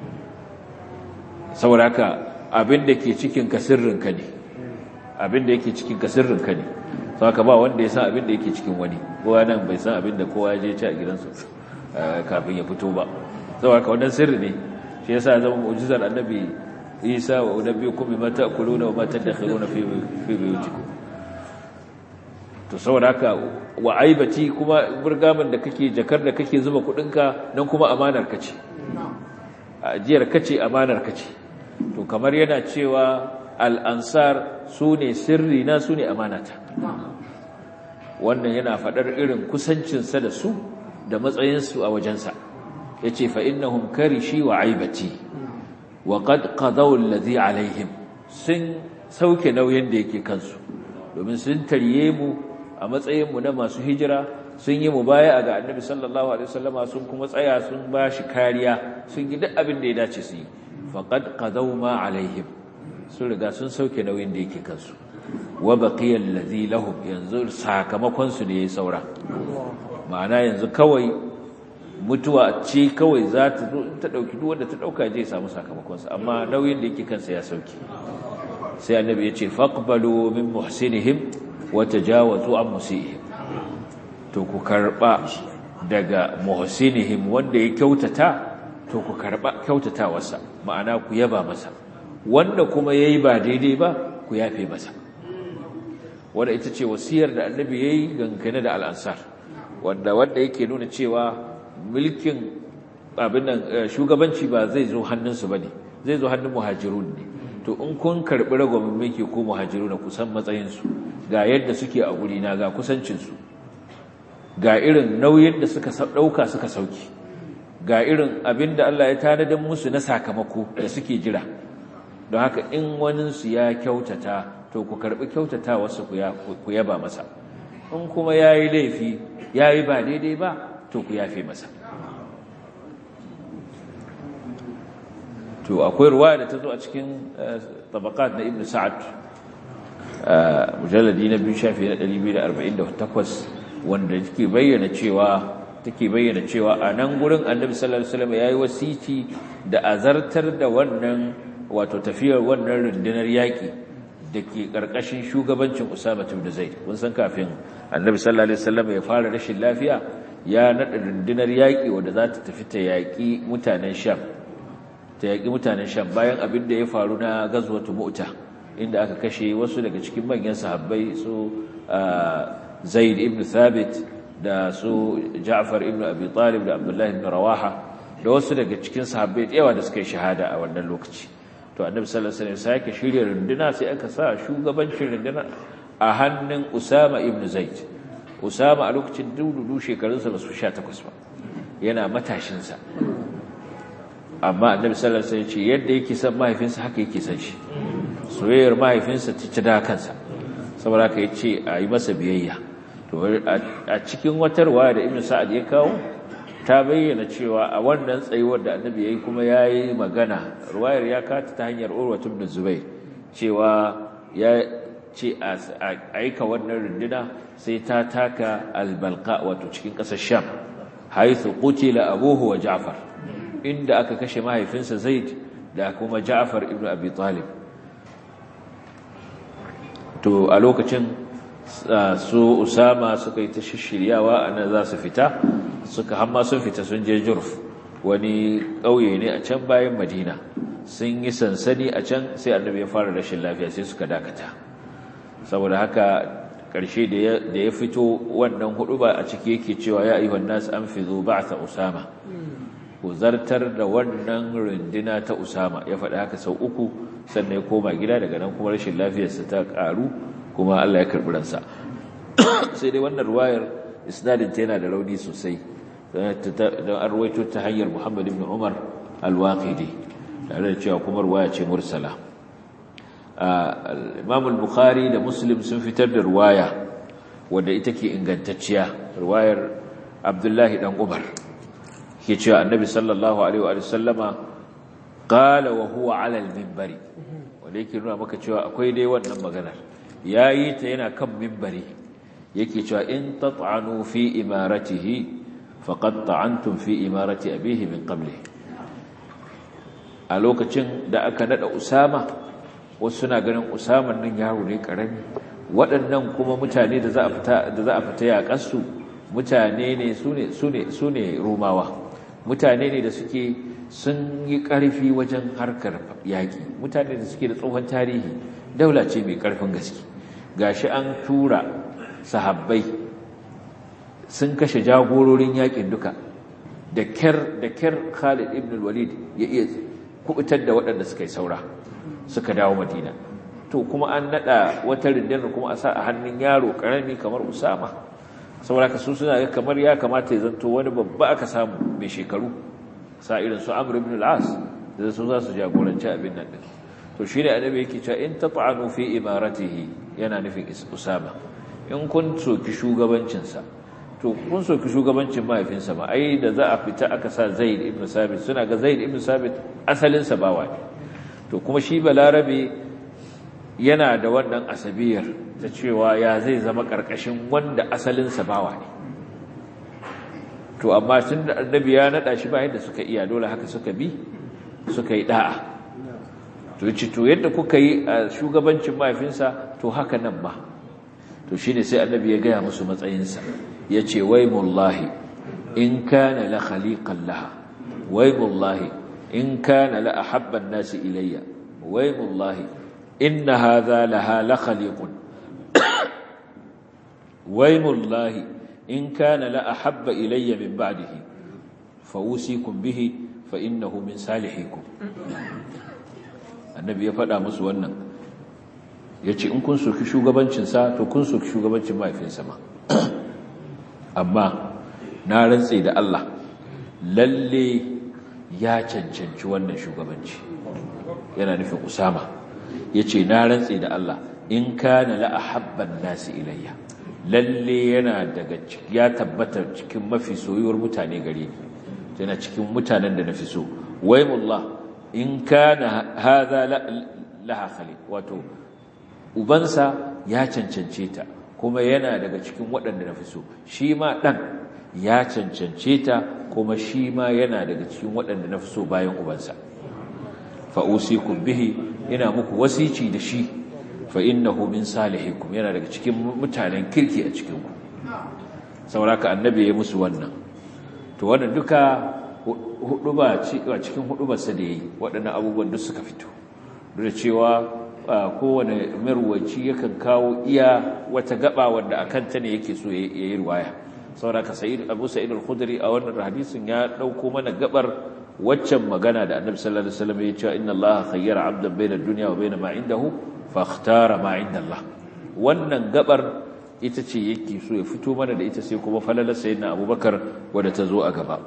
saboda haka abin da ke cikin ka sirrinka ne abin da yake cikin ka sirrinka ne saka ba wanda ya san abin da yake cikin wani kowa nan bai san abin da kowa ya je ci a gidansu kafin ya fito ba saboda ka wannan sirri ne shi yasa zama mu'jizar annabi Isa wa unabbiukum bima ta'kuluna wa ma tadakhiruna fi fi buyutikum to saboda haka wa aibati kuma burgamin da kake jakar da kake zuba kudinka nan kuma amanar kace ajiyar kace amanar kace to kamar yana cewa al-ansar sune sirri na sune amanata wannan yana fadar irin kusancin sa da su da matsayin su a wajensa yace fa innahum karishi wa aibati wa qad qadaw alladhi alaihim sun sauke nauyin da yake kansu domin sun tarye mu a matsayinmu na masu hijira sun yi mubaya ga annabi sallallahu alaihi wasallama sun kuma tsaya sun ba shi kariya sun yi duk abin da ya dace su yi faqad qadaw ma alaihim sun riga sun sauke nauyin da yake kansu wa baqiya allazi lahum yanzu sakamakon su ne yayi saura ma'ana yanzu kawai mutuwa ce kawai za ta zo ta dauki duk wanda ta dauka je samu sakamakon sa amma nauyin da yake kansa ya sauke sai annabi ya ce faqbalu min muhsinihim wata jawazu an musihim to ku karba daga muhsinihim wanda ya kyautata to ku karba kyautatawarsa ma'ana ku yaba masa wanda kuma yayi ba daidai ba ku yafe masa wanda ita ce wasiyar da annabi yayi gangane da al'ansar wanda wanda yake nuna cewa mulkin abin nan shugabanci ba zai zo hannunsu bane zai zo hannun muhajirun ne to in kun karbi ragwamin mulki ko muhajiru na kusan matsayinsu ga yadda suke a gurina ga kusancinsu ga irin nauyin da suka ɗauka suka sauki ga irin abin da Allah ya tanadar musu na sakamako da suke jira don haka in waninsu ya kyautata to ku karbi kyautata wasu ku yaba masa in kuma ya yi laifi ya yi ba daidai ba to ku yafe masa to akwai ruwaya da ta zo a cikin tabakat na ibn sa'ad mujalladi na biyu shafi na 248 wanda take bayyana cewa take bayyana cewa a nan gurin annabi sallallahu alaihi wasallam yayi wasiti da azartar da wannan wato tafiyar wannan rundunar yaki dake karkashin shugabancin Usama ibn Zaid kun san kafin annabi sallallahu alaihi wasallam ya fara rashin lafiya ya nada rundunar yaki wanda za ta tafi ta yaki mutanen Sham ta yaƙi mutanen sham bayan abin da ya faru na gazwatu mu'ta inda aka kashe wasu daga cikin manyan sahabbai su zaid ibn thabit da su ja'far ibn abi talib da abdullahi ibn rawaha da wasu daga cikin sahabbai yawa da suka yi shahada a wannan lokaci to annabi sallallahu alaihi wasallam sai shirya runduna sai aka sa shugabancin runduna a hannun usama ibn zaid usama a lokacin dudu shekarunsa ba su 18 ba yana matashinsa amma annabi sallallahu alaihi wasallam ce yadda yake san mahaifinsa haka yake san shi soyayyar mahaifinsa ta ci da kansa saboda haka yace a yi masa biyayya to a cikin wata riwaya da Ibn Sa'ad ya kawo ta bayyana cewa a wannan tsayuwar da annabi yayi kuma yayi magana riwayar ya kata ta hanyar Urwa ibn Zubair cewa ya ce a aika wannan runduna sai ta taka al-Balqa wato cikin ƙasar Sham haythu qutila abuhu wa Ja'far inda aka kashe mahaifinsa Zaid da kuma Ja'far ibn Abi Talib to a lokacin su Usama suka yi ta shiryawa ana za su fita suka hamma sun fita sun je Jurf wani ƙauye ne a can bayan Madina sun yi sansani a can sai Annabi ya fara rashin lafiya sai suka dakata saboda haka ƙarshe da ya fito wannan hudu ba a ciki yake cewa ya ayyuhan nas anfizu ba'tha Usama ku zartar da wannan rundina ta Usama ya faɗi haka sau uku sannan ya koma gida daga nan kuma rashin lafiyarsa ta ƙaru kuma Allah ya karɓi ransa sai dai wannan ruwayar isnadin ta yana da rauni sosai don an ruwaito ta hanyar Muhammad ibn Umar al-Waqidi tare da cewa kuma ruwaya ce mursala Imam al-Bukhari da Muslim sun fitar da ruwaya wadda ita ke ingantacciya ruwayar Abdullahi dan Umar ke cewa annabi sallallahu alaihi wa sallama qala wa huwa ala al-minbari wanda yake nuna maka cewa akwai dai wannan maganar yayi ta yana kan minbari yake cewa in tat'anu fi imaratihi faqad ta'antum fi imarati abihi min qablihi a lokacin da aka nada usama wasu suna ganin usaman nan yaro ne karami waɗannan kuma mutane da za a fita da za a fita yaƙarsu mutane ne sune sune sune romawa mutane ne da suke sun yi ƙarfi wajen harkar yaƙi mutane da suke da tsohon tarihi daula ce mai ƙarfin gaske gashi an tura sahabbai sun kashe jagororin yaƙin duka da kyar da kyar Khalid ibn al-Walid ya iya kubutar da waɗanda suka yi saura suka dawo Madina to kuma an nada wata rundunar kuma a sa a hannun yaro karami kamar Usama saboda ka su suna ga kamar ya kamata ya zanto wani babba aka samu mai shekaru sa irin su Amr ibn al-As da su za su jagoranci abin nan din to shine annabi yake cewa in tat'anu fi imaratihi yana nufin Usama in kun soki shugabancinsa to kun soki shugabancin mahaifinsa ba ai da za a fita aka sa Zaid ibn Sabit suna ga Zaid ibn Sabit asalinsa bawa ne to kuma shi balarabe yana da wannan asabiyar ta cewa ya zai zama karkashin wanda asalinsa bawa ne to amma tun da annabi ya nada shi ba yadda suka iya dole haka suka bi suka yi da'a to yace to yadda kuka yi a shugabancin mahaifinsa to haka nan ba to shine sai annabi ya gaya musu matsayinsa yace waymullahi in kana la khaliqan laha waymullahi in kana la ahabba an-nas ilayya waymullahi inna hadha laha la khaliqun waymullahi in kana la ahabba ilayya min ba'dihi fawusikum bihi fa innahu min salihikum annabi ya faɗa musu wannan yace in kun soki shugabancin sa to kun soki shugabancin mahaifinsa ma amma na rantse da Allah lalle ya cancanci wannan shugabanci yana nufin Usama yace na rantse da Allah in kana la ahabban nasi ilayya lalle yana daga ya tabbata cikin mafi soyuwar mutane gare ni yana cikin mutanen da nafi so waymullah in kana hadha laha khaliq wato ubansa ya cancance ta kuma yana daga cikin waɗanda nafi so shi ma dan ya cancance ta kuma shi ma yana daga cikin waɗanda nafi so bayan ubansa fa usikum bihi ina muku wasici da shi fa innahu min salihikum yana daga cikin mutanen kirki a cikin ku sauraka annabi ya musu wannan to wannan duka huduba cikin hudubarsa da yayi waɗannan abubuwan duk suka fito duk da cewa kowane marwaci yakan kawo iya wata gaba wanda akan ta ne yake so yayi riwaya sauraka sayyid abu sa'id al-khudri a wannan hadisin ya dauko mana gabar waccan magana da annabi sallallahu alaihi wasallam ya ce inna allaha khayyara 'abdan bayna ad-dunya wa bayna ma 'indahu fakhtara ma inda Allah wannan gabar ita ce yake so ya fito mana da ita sai kuma falalar sayyidina Abubakar wadda ta zo a gaba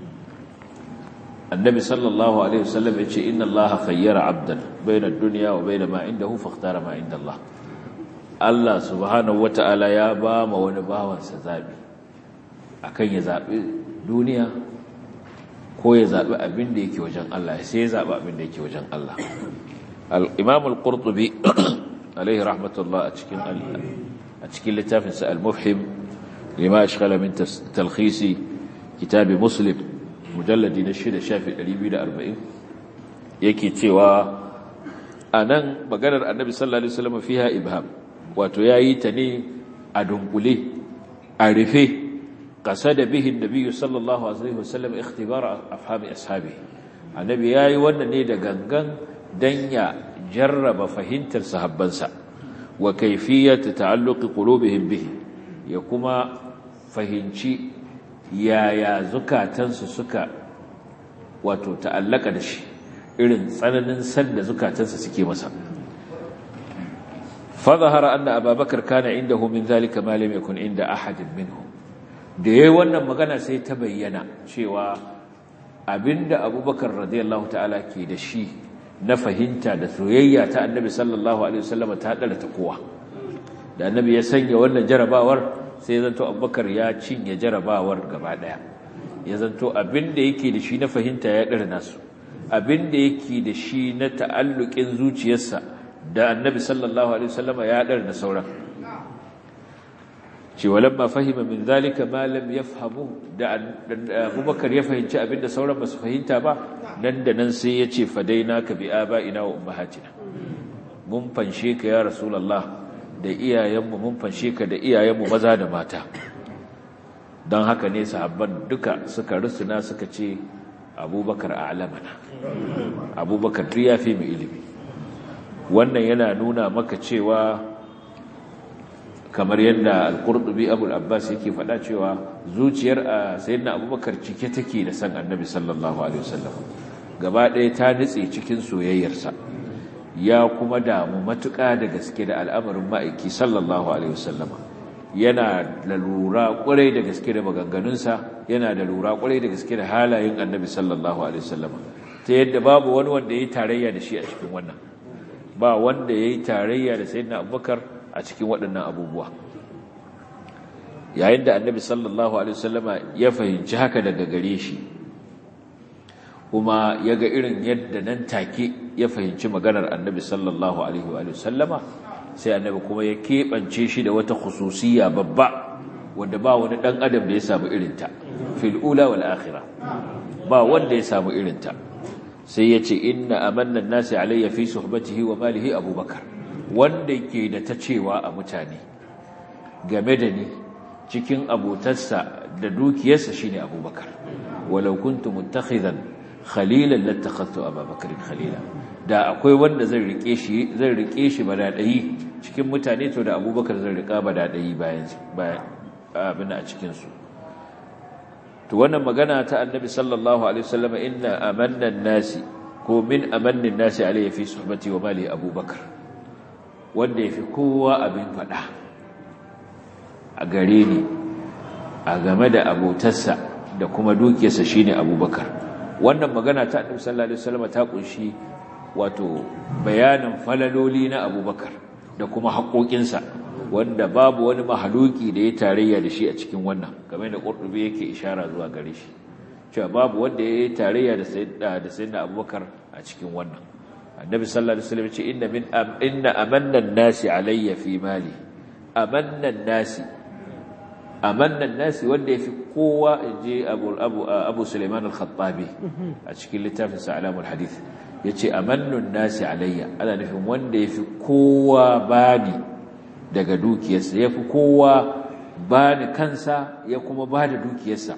annabi sallallahu alaihi wasallam ya ce inna Allah khayyara 'abdan bayna ad-dunya wa bayna ma indahu fakhtara ma inda Allah Allah subhanahu wata'ala ya ba ma wani bawansa zabi akan ya zabi duniya ko ya zabi abin da yake wajen Allah sai ya zabi abin da yake wajen Allah الإمام القرطبي عليه رحمة الله أتشكين أتشكين لتافنس المفحم لما أشغل من تلخيص كتاب مسلم مجلد نشيد شافي الأليبين أربعين يكي تيوى أنا مقالر النبي صلى الله عليه وسلم فيها إبهام وتياي تني أدنقلي أعرفه قصد به النبي صلى الله عليه وسلم اختبار أفهام أصحابه النبي ياي ونني دقنقن dan ya jarraba fahimtar sahabbansa wa kaifiyat ta'alluqi qulubihim bihi ya kuma fahimci yaya zukatansu suka wato ta'allaka da shi irin tsananin san da zukatansu suke masa fa zahara anna ababakar kana indahu min zalika ma lam yakun inda ahadin minhum da yayin wannan magana sai ta bayyana cewa abinda abubakar radiyallahu ta'ala ke da shi na fahimta da soyayya ta annabi sallallahu alaihi wasallam ta dala ta kowa da annabi ya sanya wannan jarabawar sai ya zanto abubakar ya cinye jarabawar gaba daya ya zanto abinda yake da shi na fahimta ya dara nasu abinda yake da shi na ta'alluqin zuciyarsa da annabi sallallahu alaihi wasallam ya dara na sauran ce walamma fahima min zalika ma lam yafhamu da abubakar ya fahimci abinda sauran basu fahimta ba nan da nan sai ya ce fadaina ka bi aba'ina wa ummahatina mun fanshe ka ya rasulullah da iyayenmu mun fanshe ka da iyayenmu maza da mata don haka ne sahabban duka suka rusuna suka ce abubakar a alamana abubakar duk ya fi mu ilimi wannan yana nuna maka cewa kamar yadda al-qurtubi abul abbas yake faɗa cewa zuciyar a sayyidina abubakar cike take da san annabi sallallahu alaihi wasallam gaba ɗaya ta nutse cikin soyayyarsa ya kuma damu matuƙa da gaske da al'amarin ma'aiki sallallahu alaihi wasallama yana da lura ƙwarai da gaske da maganganunsa yana da lura ƙwarai da gaske da halayen annabi sallallahu alaihi wasallama ta yadda babu wani wanda ya yi tarayya da shi a cikin wannan ba wanda ya yi tarayya da sayyidina abubakar a cikin waɗannan abubuwa yayin da annabi sallallahu alaihi wasallama ya fahimci haka daga gare shi kuma ya ga irin yadda nan take ya fahimci maganar annabi sallallahu alaihi wasallama sai annabi kuma ya keɓance shi da wata khususiyya babba wanda ba wani ɗan adam da ya samu irinta fil ula wal akhirah ba wanda ya samu irinta sai ya ce inna amanna nasi alayya fi suhbatihi wa malihi abubakar wanda ke da ta cewa a mutane game da ni cikin abotarsa da dukiyarsa shine abubakar walau kuntu muttakhidan khalilan lattakhadtu abubakar khalila da akwai wanda zan rike shi zan rike shi badadai cikin mutane to da abubakar zan rika badadai bayan bayan abin a cikin su to wannan magana ta annabi sallallahu alaihi wasallam inna amanna nasi ko min amannin nasi alayhi fi suhbati wa mali abubakar wanda yafi kowa abin fada a gare ni a game da abotarsa da kuma dukiyarsa shine abubakar wannan magana ta annabi sallallahu alaihi wasallam ta kunshi wato bayanin falaloli na abubakar da kuma haƙoƙinsa wanda babu wani mahaluki da ya tarayya da shi a cikin wannan game da ƙurɗube yake ishara zuwa gare shi cewa babu wanda ya yi tarayya da sayyidina abubakar a cikin wannan annabi sallallahu alaihi wasallam ce inna min inna amanna nasi alayya fi mali amanna nasi amanna nasi wanda yafi kowa inji abu abu abu sulaiman al-khattabi a cikin littafin sa alamul hadith yace amannun nasi alayya ana nufin wanda yafi kowa bani daga dukiyarsa ya fi kowa ba da kansa ya kuma ba da dukiyarsa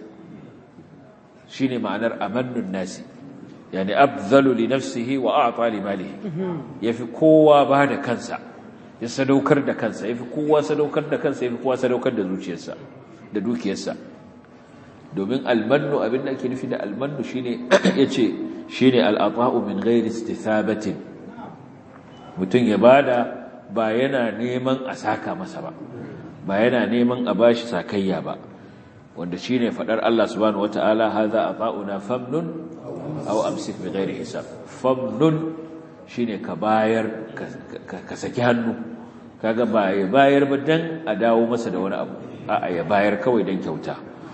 shi ne ma'anar amannun nasi yani abzalu li nafsihi wa a'ta li malihi ya fi kowa ba da kansa ya sadaukar da kansa ya fi kowa sadaukar da kansa ya fi kowa sadaukar da zuciyarsa da dukiyarsa domin almannu abin da ake nufi da almannu shine yace shine al'ata'u min ghairi istithabatin mutum ya bada ba yana neman a saka masa ba ba yana neman a bashi sakayya ba wanda shine fadar Allah subhanahu wataala hadha ata'una famnun aw amsik bighairi hisab famnun shine ka bayar ka saki hannu kaga ba ya bayar ba dan a dawo masa da wani abu a'a ya bayar kawai dan kyauta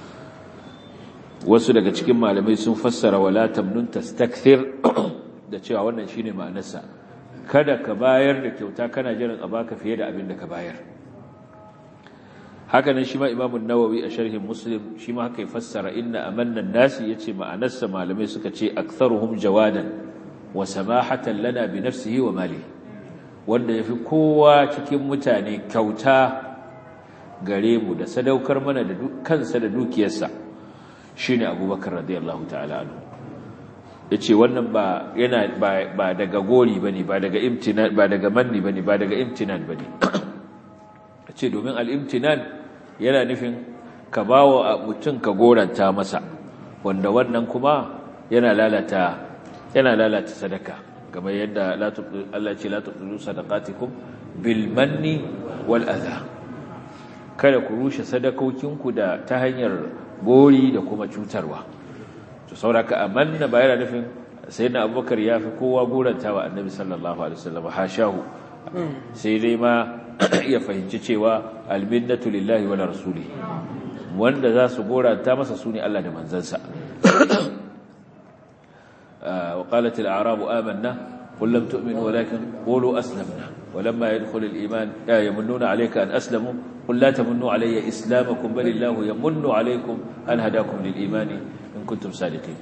wasu daga cikin malamai sun fassara wala tamnun tastakthir da cewa wannan shine ma'anarsa kada ka bayar da kyauta kana jiran a baka fiye da abin da ka bayar haka nan shi ma imamun nawawi a sharhin muslim shi ma haka ya fassara inna amannan nasi yace ma'anarsa malamai suka ce aktharuhum jawadan wa samahatan lana bi nafsihi wa mali wanda yafi kowa cikin mutane kyauta gare mu da sadaukar mana da kansa da dukiyarsa shine abubakar radiyallahu ta'ala anhu yace wannan ba yana ba daga gori bane ba daga imtinan ba daga manni bane ba daga imtinan bane yace domin al-imtinan yana nufin ka bawa mutum ka goranta masa wanda wannan kuma yana lalata yana lalata sadaka kamar yadda Allah ce la tubdu sadaqatikum bil manni wal adha kada ku rushe sadakokinku da ta hanyar gori da kuma cutarwa to sauraka amanna ba yana nufin sayyidina abubakar ya fi kowa goranta wa annabi sallallahu alaihi wasallam hashahu sai dai ma ya fahimci cewa alminnatu lillahi wa rasuli wanda za su goranta masa sune Allah da manzansa wa qalat al-a'rabu amanna qul lam tu'minu walakin qulu aslamna ولما يدخل الإيمان لا يمنون عليك أن أسلموا قل لا تمنوا علي إسلامكم بل الله يمن عليكم أن هداكم للإيمان إن كنتم صادقين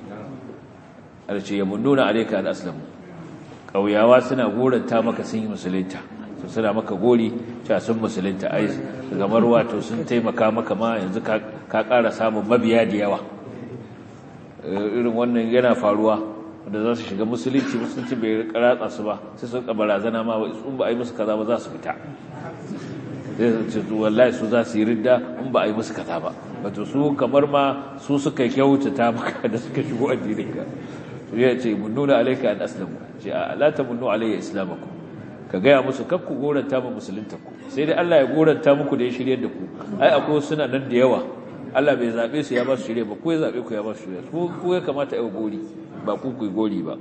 التي يمنون عليك أن أسلموا أو يا واسنا غورا تامك سنين مسلمتا suna maka gori cewa sun musulunta ai gamar wato sun taimaka maka ma yanzu ka ƙara samun mabiya da yawa irin wannan yana faruwa wanda za su shiga musulunci musulunci bai ratsa su ba sai sun barazana ma in ba a yi musu kaza ba za su fita zai ce wallahi su za su yi ridda in ba a yi musu kaza ba wato su kamar ma su suka kyautata maka da suka shigo addinin ka su ya ce mun nuna alaika an aslamu ce a la ta munnu alayya islamakum ka gaya musu kakku goranta mu musulunta ku sai dai Allah ya goranta muku da ya shirye da ku ai akwai suna nan da yawa Allah bai zabe su ya ba su shirye ba ku ya zabe ku ya ba su shirye ku ku ya kamata ai gori ba ku ku gori ba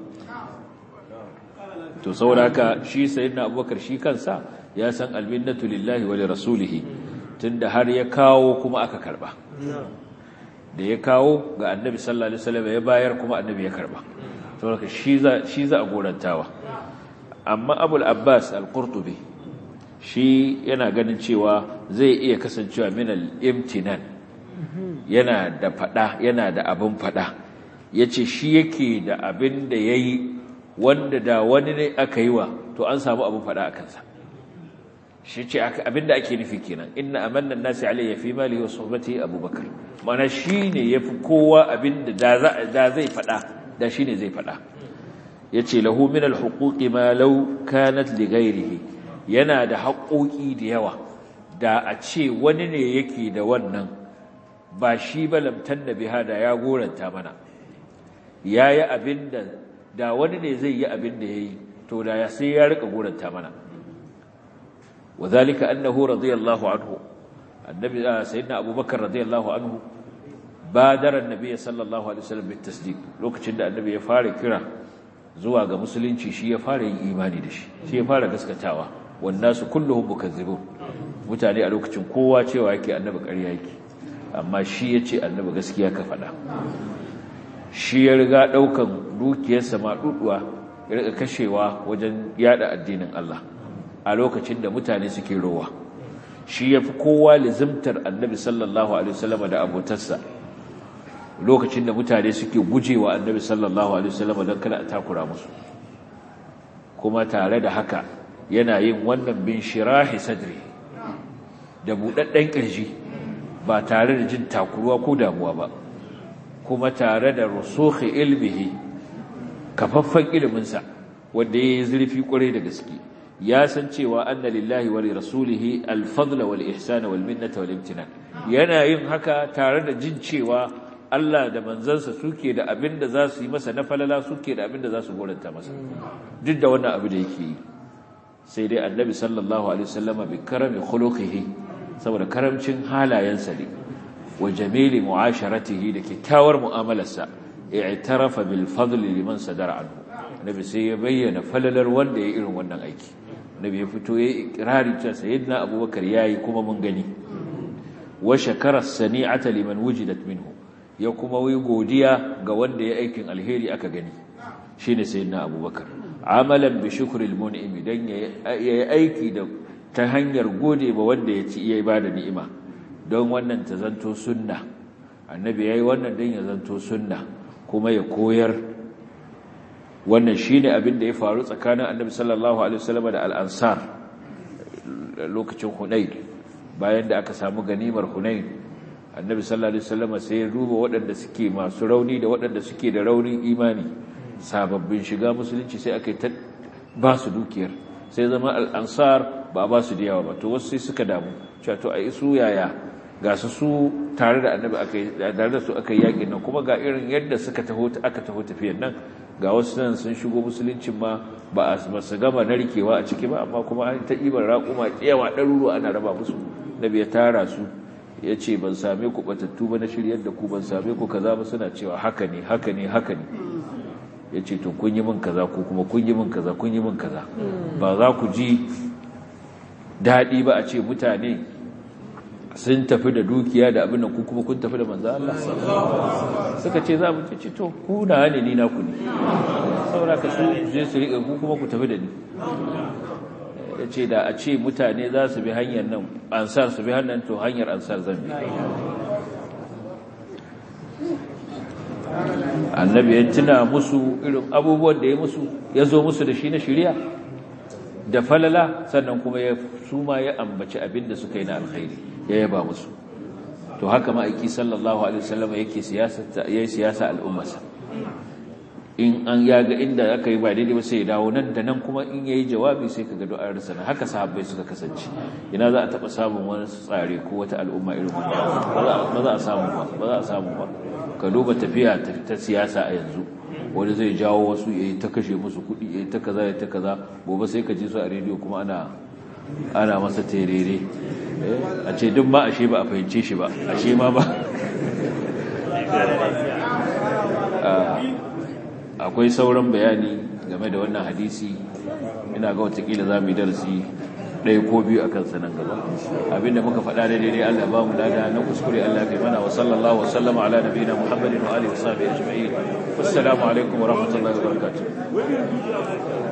to saboda haka shi sayyidina Abubakar shi kansa ya san alminnatu lillahi wa lirasulihi tunda har ya kawo kuma aka karba da ya kawo ga annabi sallallahu alaihi wasallam ya bayar kuma annabi ya karba saboda shi za shi za a gorantawa amma abul abbas al-qurtubi shi yana ganin cewa zai iya kasancewa min al-imtinan yana da fada yana da abin fada yace shi yake da abin da yayi wanda da wani ne aka yi wa to an samu abin fada a kansa shi ce abinda ake nufi kenan inna amanna nasi alayya fi mali wa suhbati abubakar mana shine yafi kowa abinda da zai fada da shine zai fada yace lahu min alhuquqi ma law kanat li ghayrihi yana da haƙoƙi da yawa da a ce wani ne yake da wannan ba shi ba lamtan da biha da ya goranta mana yayi abinda da wani ne zai yi abinda yayi to da sai ya rika goranta mana وذلك أنه رضي الله عنه النبي سيدنا أبو بكر رضي الله عنه بادر النبي صلى الله عليه وسلم بالتصديق لوكacin da annabi ya fara kira zuwa ga musulunci shi ya fara yin imani da shi shi ya fara gaskatawa wannasu kulluhum mukazzibun mutane a lokacin kowa cewa yake annabi ƙarya yake amma shi yace annabi gaskiya ka faɗa shi ya riga daukan dukiyarsa ma duduwa ya riga kashewa wajen yada addinin Allah a lokacin da mutane suke rowa shi ya fi kowa lizimtar annabi sallallahu alaihi wasallam da abotarsa lokacin da mutane suke gujewa annabi sallallahu alaihi wasallam don kada a takura musu kuma tare da haka yana yin wannan bin shirahi sadri da buɗaɗɗen ƙirji ba tare da jin takuruwa ko damuwa ba kuma tare da rusukhi ilmihi kafaffen iliminsa wanda ya yi zurfi ƙwarai da gaske ya san cewa anna lillahi wa rasulihi al-fadla wal ihsana wal minnata wal imtinan yana yin haka tare da jin cewa Allah da manzansa suke da abin da za su yi masa na falala suke da abin da za su goranta masa duk da wannan abu da yake yi sai dai annabi sallallahu alaihi wasallam bi karami khuluqihi saboda karamcin halayensa ne wa jamili mu'asharatihi da kyakkyawar mu'amalarsa i'tarafa bil fadli liman sadara anhu annabi sai ya bayyana falalar wanda ya irin wannan aiki annabi ya fito ya ikrari cewa sayyidina abubakar yayi kuma mun gani wa shakara sani'ata liman wujidat minhu ya kuma yi godiya ga wanda ya aikin alheri aka gani shine sayyidina abubakar amalan bi shukril mun'imi dan yayi aiki da ta hanyar gode ba wanda ya ci iya bada ni'ima don wannan ta zanto sunna annabi yayi wannan dan ya zanto sunna kuma ya koyar wannan shine abin da ya faru tsakanin annabi sallallahu alaihi wasallam da al-ansar lokacin hunain bayan da aka samu ganimar hunain annabi sallallahu alaihi wasallam sai ya duba waɗanda suke masu rauni da waɗanda suke da raunin imani sababbin shiga musulunci sai aka ta ba su dukiyar sai zama al-ansar ba ba su da yawa ba to wasu sai suka damu cewa to ai su yaya ga su su tare da annabi aka tare da su aka yakin nan kuma ga irin yadda suka taho aka taho tafiyar nan ga wasu nan sun shigo musuluncin ma ba a su gama narkewa a ciki ba amma kuma an ta ibar raƙuma yawa ɗaruruwa ana raba musu nabi ya tara su ya ce ban same ku batattu ba na shiryar da ku ban same ku kaza ba suna cewa haka ne haka ne haka ne ya ce to kun yi min kaza ko kuma kun yi min kaza kun yi min kaza ba za ku ji daɗi ba a ce mutane sun tafi da dukiya da abin da ku kuma kun tafi da manzo Allah suka ce za mu ce to ku na ne ni na ku ne saboda ka su je su riƙa ku kuma ku tafi da ni ya ce da a ce mutane za su bi hanyar nan ansar su bi hanyar to hanyar ansar zan bi annabi ya tuna musu irin abubuwan da ya musu ya zo musu da shi na shirya da falala sannan kuma ya su ma ya ambaci abin da suka yi na alkhairi ya yaba musu to haka ma'aiki sallallahu alaihi wasallam yake siyasa yayi siyasa al'ummarsa in an ya ga inda aka yi ba daidai ba sai ya dawo nan da nan kuma in yayi jawabi sai kaga du'ar sana haka sahabbai suka kasance ina za a taba samun wani tsare ko wata al'umma irin wannan ba za a samu ba ba za a samu ba ka duba tafiya ta siyasa a yanzu wani zai jawo wasu yayi ta kashe musu kuɗi yayi ta kaza yayi ta kaza gobe sai ka ji su a rediyo kuma ana ana masa terere a ce duk ma ashe ba a fahimce shi ba ashe ma ba akwai sauran bayani game da wannan hadisi ina ga watakila za mu yi darasi ɗaya ko biyu a kansa nan gaba abinda muka faɗa da daidai Allah ba mu lada na kuskure Allah kai mana wa sallallahu wa sallama ala nabiyina Muhammadin wa alihi wa sahbihi ajma'in assalamu alaikum wa rahmatullahi wa barakatuh